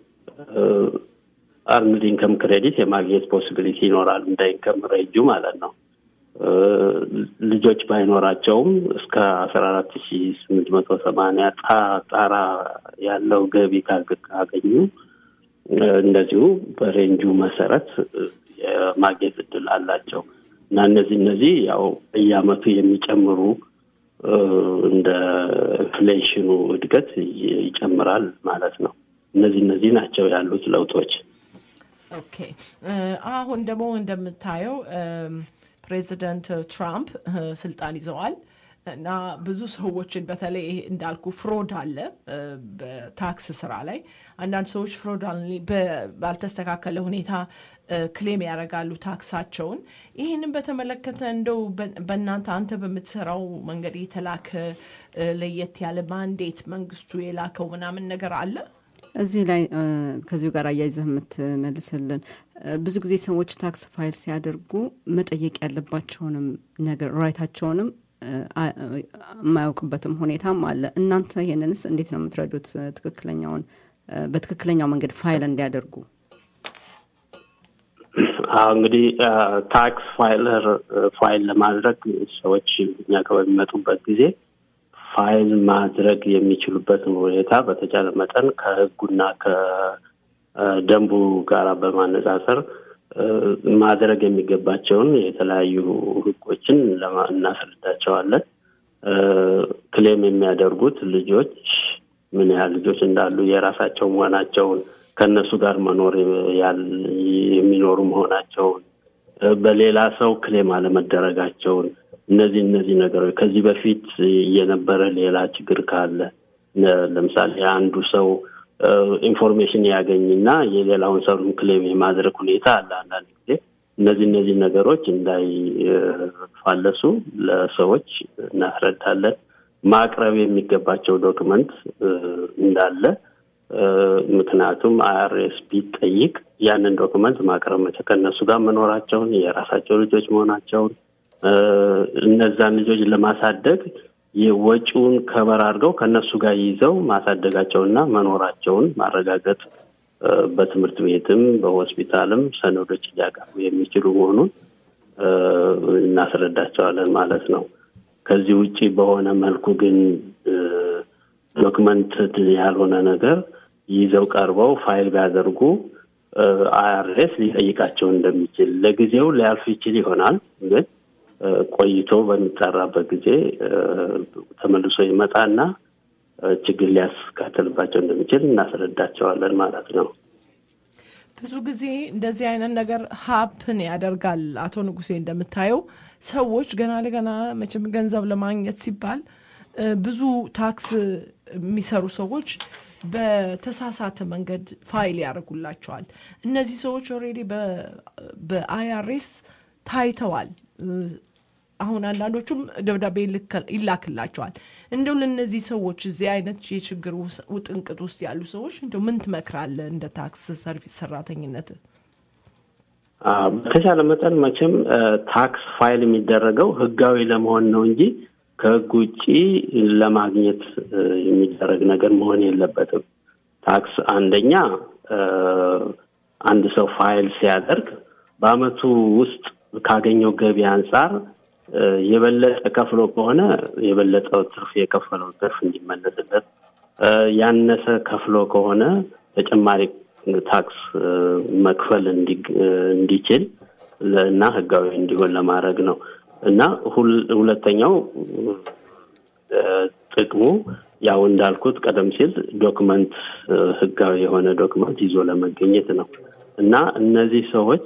አርንድ ኢንከም ክሬዲት የማግኘት ፖሲቢሊቲ ይኖራል እንደ ኢንከም ሬንጁ ማለት ነው። ልጆች ባይኖራቸውም እስከ አስራ አራት ሺ ስምንት መቶ ሰማንያ ጣራ ያለው ገቢ ካገኙ እንደዚሁ በሬንጁ መሰረት የማግኘት እድል አላቸው እና እነዚህ እነዚህ ያው በየአመቱ የሚጨምሩ እንደ ኢንፍሌሽኑ እድገት ይጨምራል ማለት ነው። እነዚህ እነዚህ ናቸው ያሉት ለውጦች። ኦኬ አሁን ደግሞ እንደምታየው ፕሬዚደንት ትራምፕ ስልጣን ይዘዋል እና ብዙ ሰዎችን በተለይ እንዳልኩ ፍሮድ አለ በታክስ ስራ ላይ አንዳንድ ሰዎች ፍሮድ ባልተስተካከለ ሁኔታ ክሌም ያደርጋሉ ታክሳቸውን። ይህንን በተመለከተ እንደው በእናንተ አንተ በምትሰራው መንገድ የተላከ ለየት ያለ ማንዴት መንግስቱ የላከው ምናምን ነገር አለ? እዚህ ላይ ከዚሁ ጋር አያይዘህ የምትመልስልን ብዙ ጊዜ ሰዎች ታክስ ፋይል ሲያደርጉ መጠየቅ ያለባቸውንም ነገር ራይታቸውንም የማያውቅበትም ሁኔታም አለ። እናንተ ይህንንስ እንዴት ነው የምትረዱት? ትክክለኛውን በትክክለኛው መንገድ ፋይል እንዲያደርጉ እንግዲህ ታክስ ፋይለር ፋይል ለማድረግ ሰዎች እኛ ጋር በሚመጡበት ጊዜ ፋይል ማድረግ የሚችሉበትን ሁኔታ በተቻለ መጠን ከህጉና ከደንቡ ጋር በማነጻጸር ማድረግ የሚገባቸውን የተለያዩ ህጎችን እናስረዳቸዋለን። ክሌም የሚያደርጉት ልጆች ምን ያህል ልጆች እንዳሉ የራሳቸው መሆናቸውን ከእነሱ ጋር መኖር የሚኖሩ መሆናቸውን በሌላ ሰው ክሌም አለመደረጋቸውን እነዚህ እነዚህ ነገሮች ከዚህ በፊት የነበረ ሌላ ችግር ካለ ለምሳሌ አንዱ ሰው ኢንፎርሜሽን ያገኝና የሌላውን ሰው ክሌም የማድረግ ሁኔታ አለ። አንዳንድ ጊዜ እነዚህ እነዚህ ነገሮች እንዳይፋለሱ ለሰዎች እናስረዳለን። ማቅረብ የሚገባቸው ዶክመንት እንዳለ ምክንያቱም አይአርኤስ ቢጠይቅ ያንን ዶክመንት ማቅረብ መቼ ከእነሱ ጋር መኖራቸውን የራሳቸው ልጆች መሆናቸውን እነዛን ልጆች ለማሳደግ ወጪውን ከበር አድርገው ከእነሱ ጋር ይዘው ማሳደጋቸውና መኖራቸውን ማረጋገጥ በትምህርት ቤትም በሆስፒታልም ሰነዶች ሊያቀርቡ የሚችሉ መሆኑን እናስረዳቸዋለን ማለት ነው። ከዚህ ውጪ በሆነ መልኩ ግን ዶክመንት ያልሆነ ነገር ይዘው ቀርበው ፋይል ቢያደርጉ አይአርኤስ ሊጠይቃቸው እንደሚችል ለጊዜው ሊያልፍ ይችል ይሆናል ግን ቆይቶ በሚጠራበት ጊዜ ተመልሶ ይመጣና ችግር ሊያስከትልባቸው እንደሚችል እናስረዳቸዋለን ማለት ነው። ብዙ ጊዜ እንደዚህ አይነት ነገር ሀፕን ያደርጋል። አቶ ንጉሴ እንደምታየው ሰዎች ገና ለገና መቼም ገንዘብ ለማግኘት ሲባል ብዙ ታክስ የሚሰሩ ሰዎች በተሳሳተ መንገድ ፋይል ያደርጉላቸዋል። እነዚህ ሰዎች ኦልሬዲ በአይአርኤስ ታይተዋል። አሁን አንዳንዶቹም ደብዳቤ ይላክላቸዋል። እንደው ለእነዚህ ሰዎች እዚህ አይነት የችግር ውጥንቅጥ ውስጥ ያሉ ሰዎች እንደው ምን ትመክራለህ እንደ ታክስ ሰርቪስ ሰራተኝነት? በተቻለ መጠን መቼም ታክስ ፋይል የሚደረገው ህጋዊ ለመሆን ነው እንጂ ከህግ ውጭ ለማግኘት የሚደረግ ነገር መሆን የለበትም። ታክስ አንደኛ አንድ ሰው ፋይል ሲያደርግ በአመቱ ውስጥ ካገኘው ገቢ አንጻር የበለጠ ከፍሎ ከሆነ የበለጠው ትርፍ የከፈለው ትርፍ እንዲመለስለት፣ ያነሰ ከፍሎ ከሆነ ተጨማሪ ታክስ መክፈል እንዲችል እና ህጋዊ እንዲሆን ለማድረግ ነው እና ሁለተኛው ጥቅሙ ያው እንዳልኩት ቀደም ሲል ዶክመንት ህጋዊ የሆነ ዶክመንት ይዞ ለመገኘት ነው እና እነዚህ ሰዎች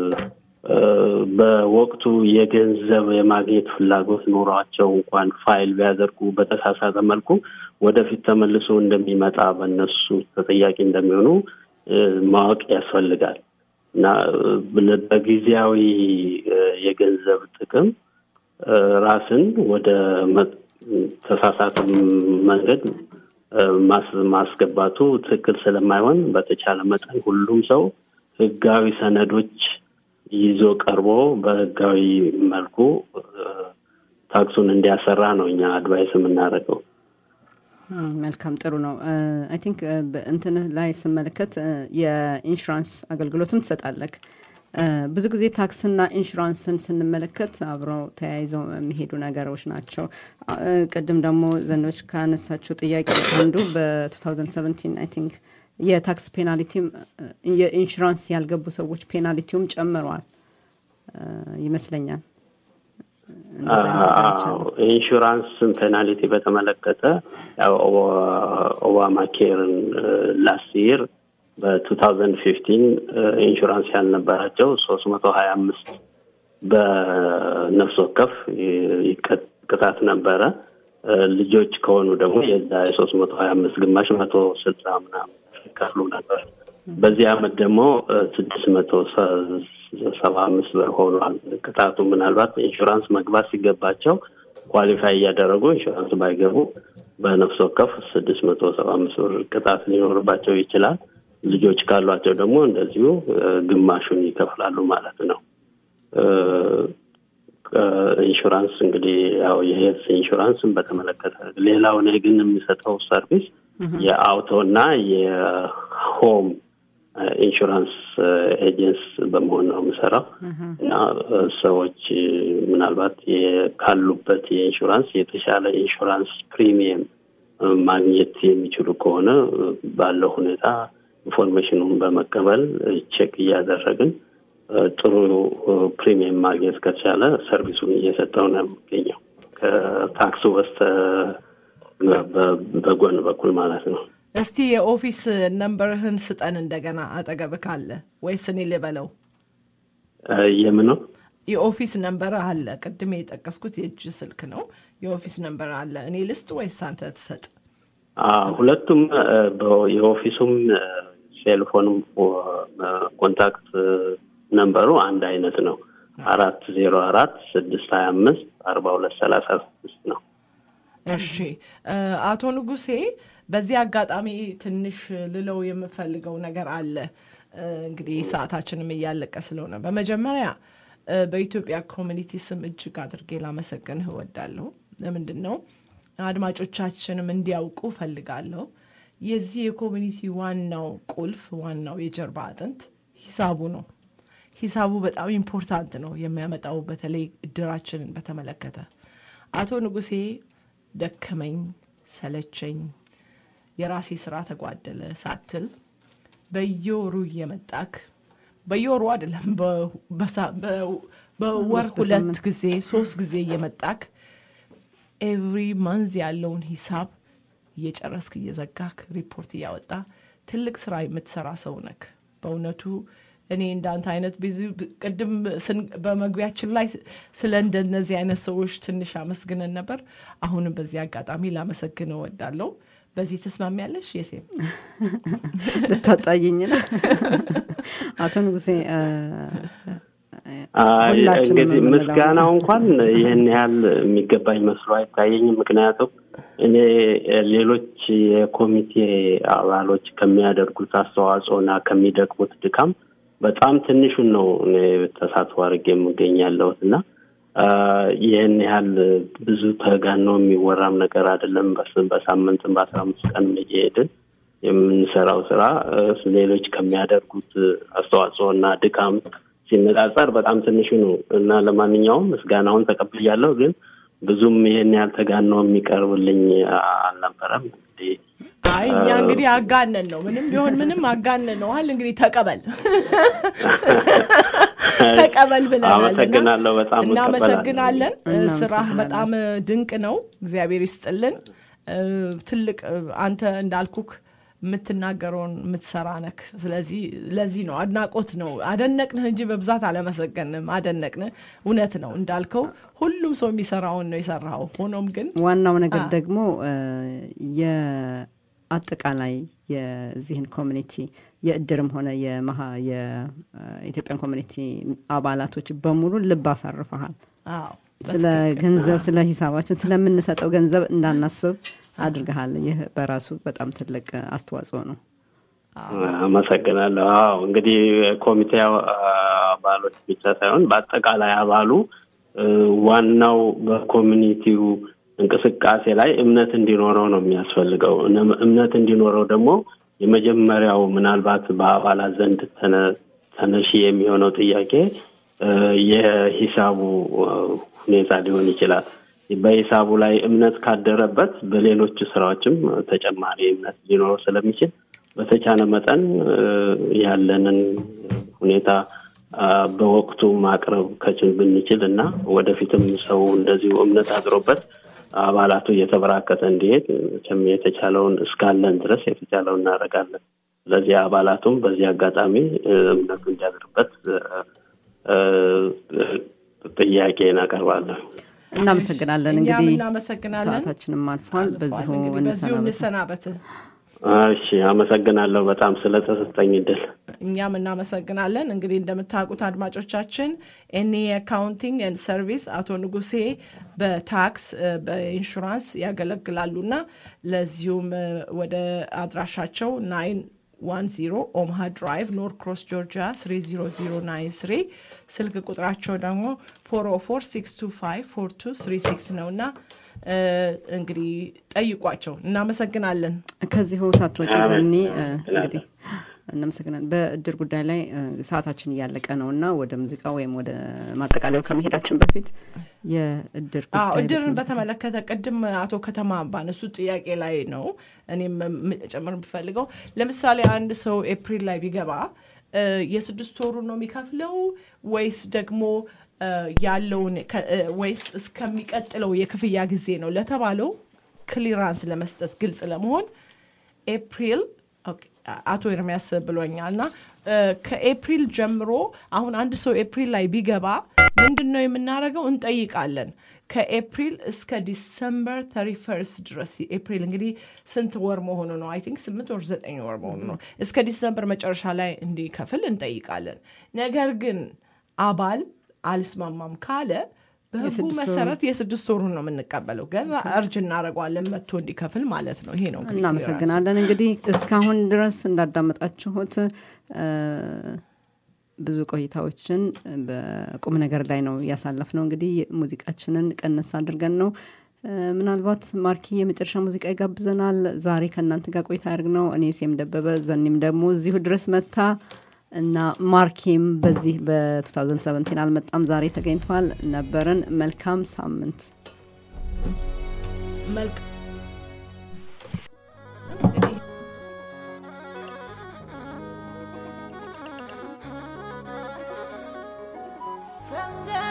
በወቅቱ የገንዘብ የማግኘት ፍላጎት ኖሯቸው እንኳን ፋይል ቢያደርጉ በተሳሳተ መልኩ ወደፊት ተመልሶ እንደሚመጣ በእነሱ ተጠያቂ እንደሚሆኑ ማወቅ ያስፈልጋል እና በጊዜያዊ የገንዘብ ጥቅም ራስን ወደ ተሳሳተ መንገድ ማስገባቱ ትክክል ስለማይሆን በተቻለ መጠን ሁሉም ሰው ህጋዊ ሰነዶች ይዞ ቀርቦ በህጋዊ መልኩ ታክሱን እንዲያሰራ ነው እኛ አድቫይስ የምናደርገው። መልካም ጥሩ ነው። አይ ቲንክ እንትን ላይ ስመለከት የኢንሹራንስ አገልግሎትም ትሰጣለክ። ብዙ ጊዜ ታክስና ኢንሹራንስን ስንመለከት አብረው ተያይዘው የሚሄዱ ነገሮች ናቸው። ቅድም ደግሞ ዘንዶች ካነሳቸው ጥያቄ አንዱ በ2017 አይ ቲንክ የታክስ ፔናልቲም የኢንሹራንስ ያልገቡ ሰዎች ፔናልቲውም ጨምረዋል ይመስለኛል። ኢንሹራንስን ፔናልቲ በተመለከተ ያው ኦባማ ኬርን ላስት ይር በ2015 ኢንሹራንስ ያልነበራቸው ሶስት መቶ ሀያ አምስት በነፍስ ወከፍ ቅጣት ነበረ። ልጆች ከሆኑ ደግሞ የዛ የሶስት መቶ ሀያ አምስት ግማሽ መቶ ስልሳ ምናምን ይከፍሉ ነበር። በዚህ አመት ደግሞ ስድስት መቶ ሰባ አምስት ብር ሆኗል ቅጣቱ። ምናልባት ኢንሹራንስ መግባት ሲገባቸው ኳሊፋይ እያደረጉ ኢንሹራንስ ባይገቡ በነፍስ ወከፍ ስድስት መቶ ሰባ አምስት ብር ቅጣት ሊኖርባቸው ይችላል። ልጆች ካሏቸው ደግሞ እንደዚሁ ግማሹን ይከፍላሉ ማለት ነው። ኢንሹራንስ እንግዲህ ያው የሄልስ ኢንሹራንስን በተመለከተ ሌላው እኔ ግን የሚሰጠው ሰርቪስ የአውቶ እና የሆም ኢንሹራንስ ኤጀንስ በመሆን ነው የምሰራው እና ሰዎች ምናልባት ካሉበት የኢንሹራንስ የተሻለ ኢንሹራንስ ፕሪሚየም ማግኘት የሚችሉ ከሆነ ባለው ሁኔታ ኢንፎርሜሽኑን በመቀበል ቼክ እያደረግን ጥሩ ፕሪሚየም ማግኘት ከተቻለ ሰርቪሱን እየሰጠው ነው የሚገኘው ከታክሱ በስተ በጎን በኩል ማለት ነው። እስቲ የኦፊስ ነንበርህን ስጠን እንደገና አጠገብ ካለ ወይስ እኔ ልበለው? የምን ነው? የኦፊስ ነንበር አለ። ቅድም የጠቀስኩት የእጅ ስልክ ነው። የኦፊስ ነንበር አለ። እኔ ልስጥ ወይስ አንተ ትሰጥ? ሁለቱም የኦፊሱም ሴልፎንም ኮንታክት ነንበሩ አንድ አይነት ነው። አራት ዜሮ አራት ስድስት ሀያ አምስት አርባ ሁለት ሰላሳ ስድስት ነው። እሺ አቶ ንጉሴ በዚህ አጋጣሚ ትንሽ ልለው የምፈልገው ነገር አለ። እንግዲህ ሰዓታችንም እያለቀ ስለሆነ በመጀመሪያ በኢትዮጵያ ኮሚኒቲ ስም እጅግ አድርጌ ላመሰግንህ እወዳለሁ። ለምንድን ነው አድማጮቻችንም እንዲያውቁ ፈልጋለሁ። የዚህ የኮሚኒቲ ዋናው ቁልፍ ዋናው የጀርባ አጥንት ሂሳቡ ነው። ሂሳቡ በጣም ኢምፖርታንት ነው የሚያመጣው በተለይ እድራችንን በተመለከተ አቶ ንጉሴ ደከመኝ ሰለቸኝ የራሴ ስራ ተጓደለ ሳትል በየወሩ እየመጣክ በየወሩ አይደለም በወር ሁለት ጊዜ ሶስት ጊዜ እየመጣክ ኤቭሪ መንዝ ያለውን ሂሳብ እየጨረስክ እየዘጋክ ሪፖርት እያወጣ ትልቅ ስራ የምትሰራ ሰው ነክ በእውነቱ እኔ እንዳንተ አይነት ብዙ ቅድም በመግቢያችን ላይ ስለ እንደነዚህ አይነት ሰዎች ትንሽ አመስግነን ነበር። አሁንም በዚህ አጋጣሚ ላመሰግን እወዳለሁ። በዚህ ተስማሚያለሽ? የሴም ልታጣይኝ ነው አቶ ንጉሴ። እንግዲህ ምስጋናው እንኳን ይህን ያህል የሚገባኝ መስሎ አይታየኝም። ምክንያቱም እኔ ሌሎች የኮሚቴ አባሎች ከሚያደርጉት አስተዋጽኦና ከሚደክሙት ድካም በጣም ትንሹን ነው እኔ ተሳትፎ አድርጌ የምገኝ ያለሁት እና ይህን ያህል ብዙ ተጋኖ የሚወራም ነገር አይደለም። በሳምንትም በአስራ አምስት ቀን እየሄድን የምንሰራው ስራ ሌሎች ከሚያደርጉት አስተዋጽኦ እና ድካም ሲነጻጸር በጣም ትንሹ ነው እና ለማንኛውም ምስጋናውን ተቀብያለሁ። ግን ብዙም ይህን ያህል ተጋኖ የሚቀርብልኝ አልነበረም። እንግዲህ አይ እኛ እንግዲህ አጋነን ነው ምንም ቢሆን ምንም አጋነን ነው አል እንግዲህ ተቀበል ተቀበል ብለናል። አመሰግናለሁ። በጣም እናመሰግናለን። ስራህ በጣም ድንቅ ነው። እግዚአብሔር ይስጥልን። ትልቅ አንተ እንዳልኩክ የምትናገረውን የምትሰራ ነክ። ስለዚህ ለዚህ ነው አድናቆት ነው። አደነቅንህ እንጂ በብዛት አለመሰገንም። አደነቅንህ። እውነት ነው እንዳልከው ሁሉም ሰው የሚሰራውን ነው የሰራው። ሆኖም ግን ዋናው ነገር ደግሞ የአጠቃላይ የዚህን ኮሚኒቲ የእድርም ሆነ የኢትዮጵያን ኮሚኒቲ አባላቶች በሙሉ ልብ አሳርፈሃል። ስለ ገንዘብ ስለ ሂሳባችን ስለምንሰጠው ገንዘብ እንዳናስብ አድርገሃል። ይህ በራሱ በጣም ትልቅ አስተዋጽኦ ነው። አመሰግናለሁ። አዎ እንግዲህ ኮሚቴ አባሎች ብቻ ሳይሆን በአጠቃላይ አባሉ ዋናው በኮሚኒቲው እንቅስቃሴ ላይ እምነት እንዲኖረው ነው የሚያስፈልገው። እምነት እንዲኖረው ደግሞ የመጀመሪያው ምናልባት በአባላት ዘንድ ተነሺ የሚሆነው ጥያቄ የሂሳቡ ሁኔታ ሊሆን ይችላል። በሂሳቡ ላይ እምነት ካደረበት በሌሎች ስራዎችም ተጨማሪ እምነት ሊኖረው ስለሚችል በተቻለ መጠን ያለንን ሁኔታ በወቅቱ ማቅረብ ከችል ብንችል እና ወደፊትም ሰው እንደዚሁ እምነት አድሮበት አባላቱ እየተበራከተ እንዲሄድ የተቻለውን እስካለን ድረስ የተቻለውን እናደርጋለን። ስለዚህ አባላቱም በዚህ አጋጣሚ እምነቱ እንዲያድርበት ጥያቄ እናቀርባለን። እናመሰግናለን። እንግዲህ እናመሰግናለን። ሰዓታችንም አልፏል። በዚሁ በዚሁ እንሰናበት። እንሰናበት። እሺ፣ አመሰግናለሁ በጣም ስለተሰጠኝ እድል። እኛም እናመሰግናለን። እንግዲህ እንደምታውቁት አድማጮቻችን ኤኒ አካውንቲንግ ኤንድ ሰርቪስ አቶ ንጉሴ በታክስ በኢንሹራንስ ያገለግላሉና ለዚሁም ወደ አድራሻቸው ናይን ዋን ዚሮ ኦምሃ ድራይቭ ኖር ክሮስ ጆርጂያ ስሪ ዚሮ ዚሮ ናይን ስሪ ስልክ ቁጥራቸው ደግሞ ፎር ኦ ፎር ሲክስ ቱ ፋይቭ ፎር ቱ ስሪ ሲክስ ነው እና እንግዲህ ጠይቋቸው። እናመሰግናለን። ከዚሁ ሳትወጪ ዘኒ እንግዲህ እናመሰግናለን። በእድር ጉዳይ ላይ ሰዓታችን እያለቀ ነው እና ወደ ሙዚቃ ወይም ወደ ማጠቃለያው ከመሄዳችን በፊት የእድር አዎ ጉዳይ እድርን በተመለከተ ቅድም አቶ ከተማ ባነሱ ጥያቄ ላይ ነው እኔም ጨምር የምፈልገው ለምሳሌ አንድ ሰው ኤፕሪል ላይ ቢገባ የስድስት ወሩን ነው የሚከፍለው ወይስ ደግሞ ያለውን ወይስ እስከሚቀጥለው የክፍያ ጊዜ ነው ለተባለው ክሊራንስ ለመስጠት ግልጽ ለመሆን ኤፕሪል አቶ ኤርሚያስ ብሎኛል እና ከኤፕሪል ጀምሮ አሁን አንድ ሰው ኤፕሪል ላይ ቢገባ ምንድን ነው የምናደርገው? እንጠይቃለን። ከኤፕሪል እስከ ዲሰምበር ተሪ ፈርስት ድረስ ኤፕሪል እንግዲህ ስንት ወር መሆኑ ነው? አይ ቲንክ ስምንት ወር ዘጠኝ ወር መሆኑ ነው። እስከ ዲሰምበር መጨረሻ ላይ እንዲከፍል እንጠይቃለን። ነገር ግን አባል አልስማማም ካለ በህጉ መሰረት የስድስት ወሩን ነው የምንቀበለው። ገዛ እርጅ እናደርገዋለን መጥቶ እንዲከፍል ማለት ነው። ይሄ ነው እንግዲህ እናመሰግናለን። እንግዲህ እስካሁን ድረስ እንዳዳመጣችሁት ብዙ ቆይታዎችን በቁም ነገር ላይ ነው ያሳለፍ ነው። እንግዲህ ሙዚቃችንን ቀነስ አድርገን ነው ምናልባት ማርኪ የመጨረሻ ሙዚቃ ይጋብዘናል። ዛሬ ከእናንተ ጋር ቆይታ ያደርግ ነው እኔ ሴም ደበበ፣ ዘኒም ደግሞ እዚሁ ድረስ መታ እና ማርኬም በዚህ በ2017 አልመጣም፣ ዛሬ ተገኝቷል። ነበርን። መልካም ሳምንት። መልካም Sangha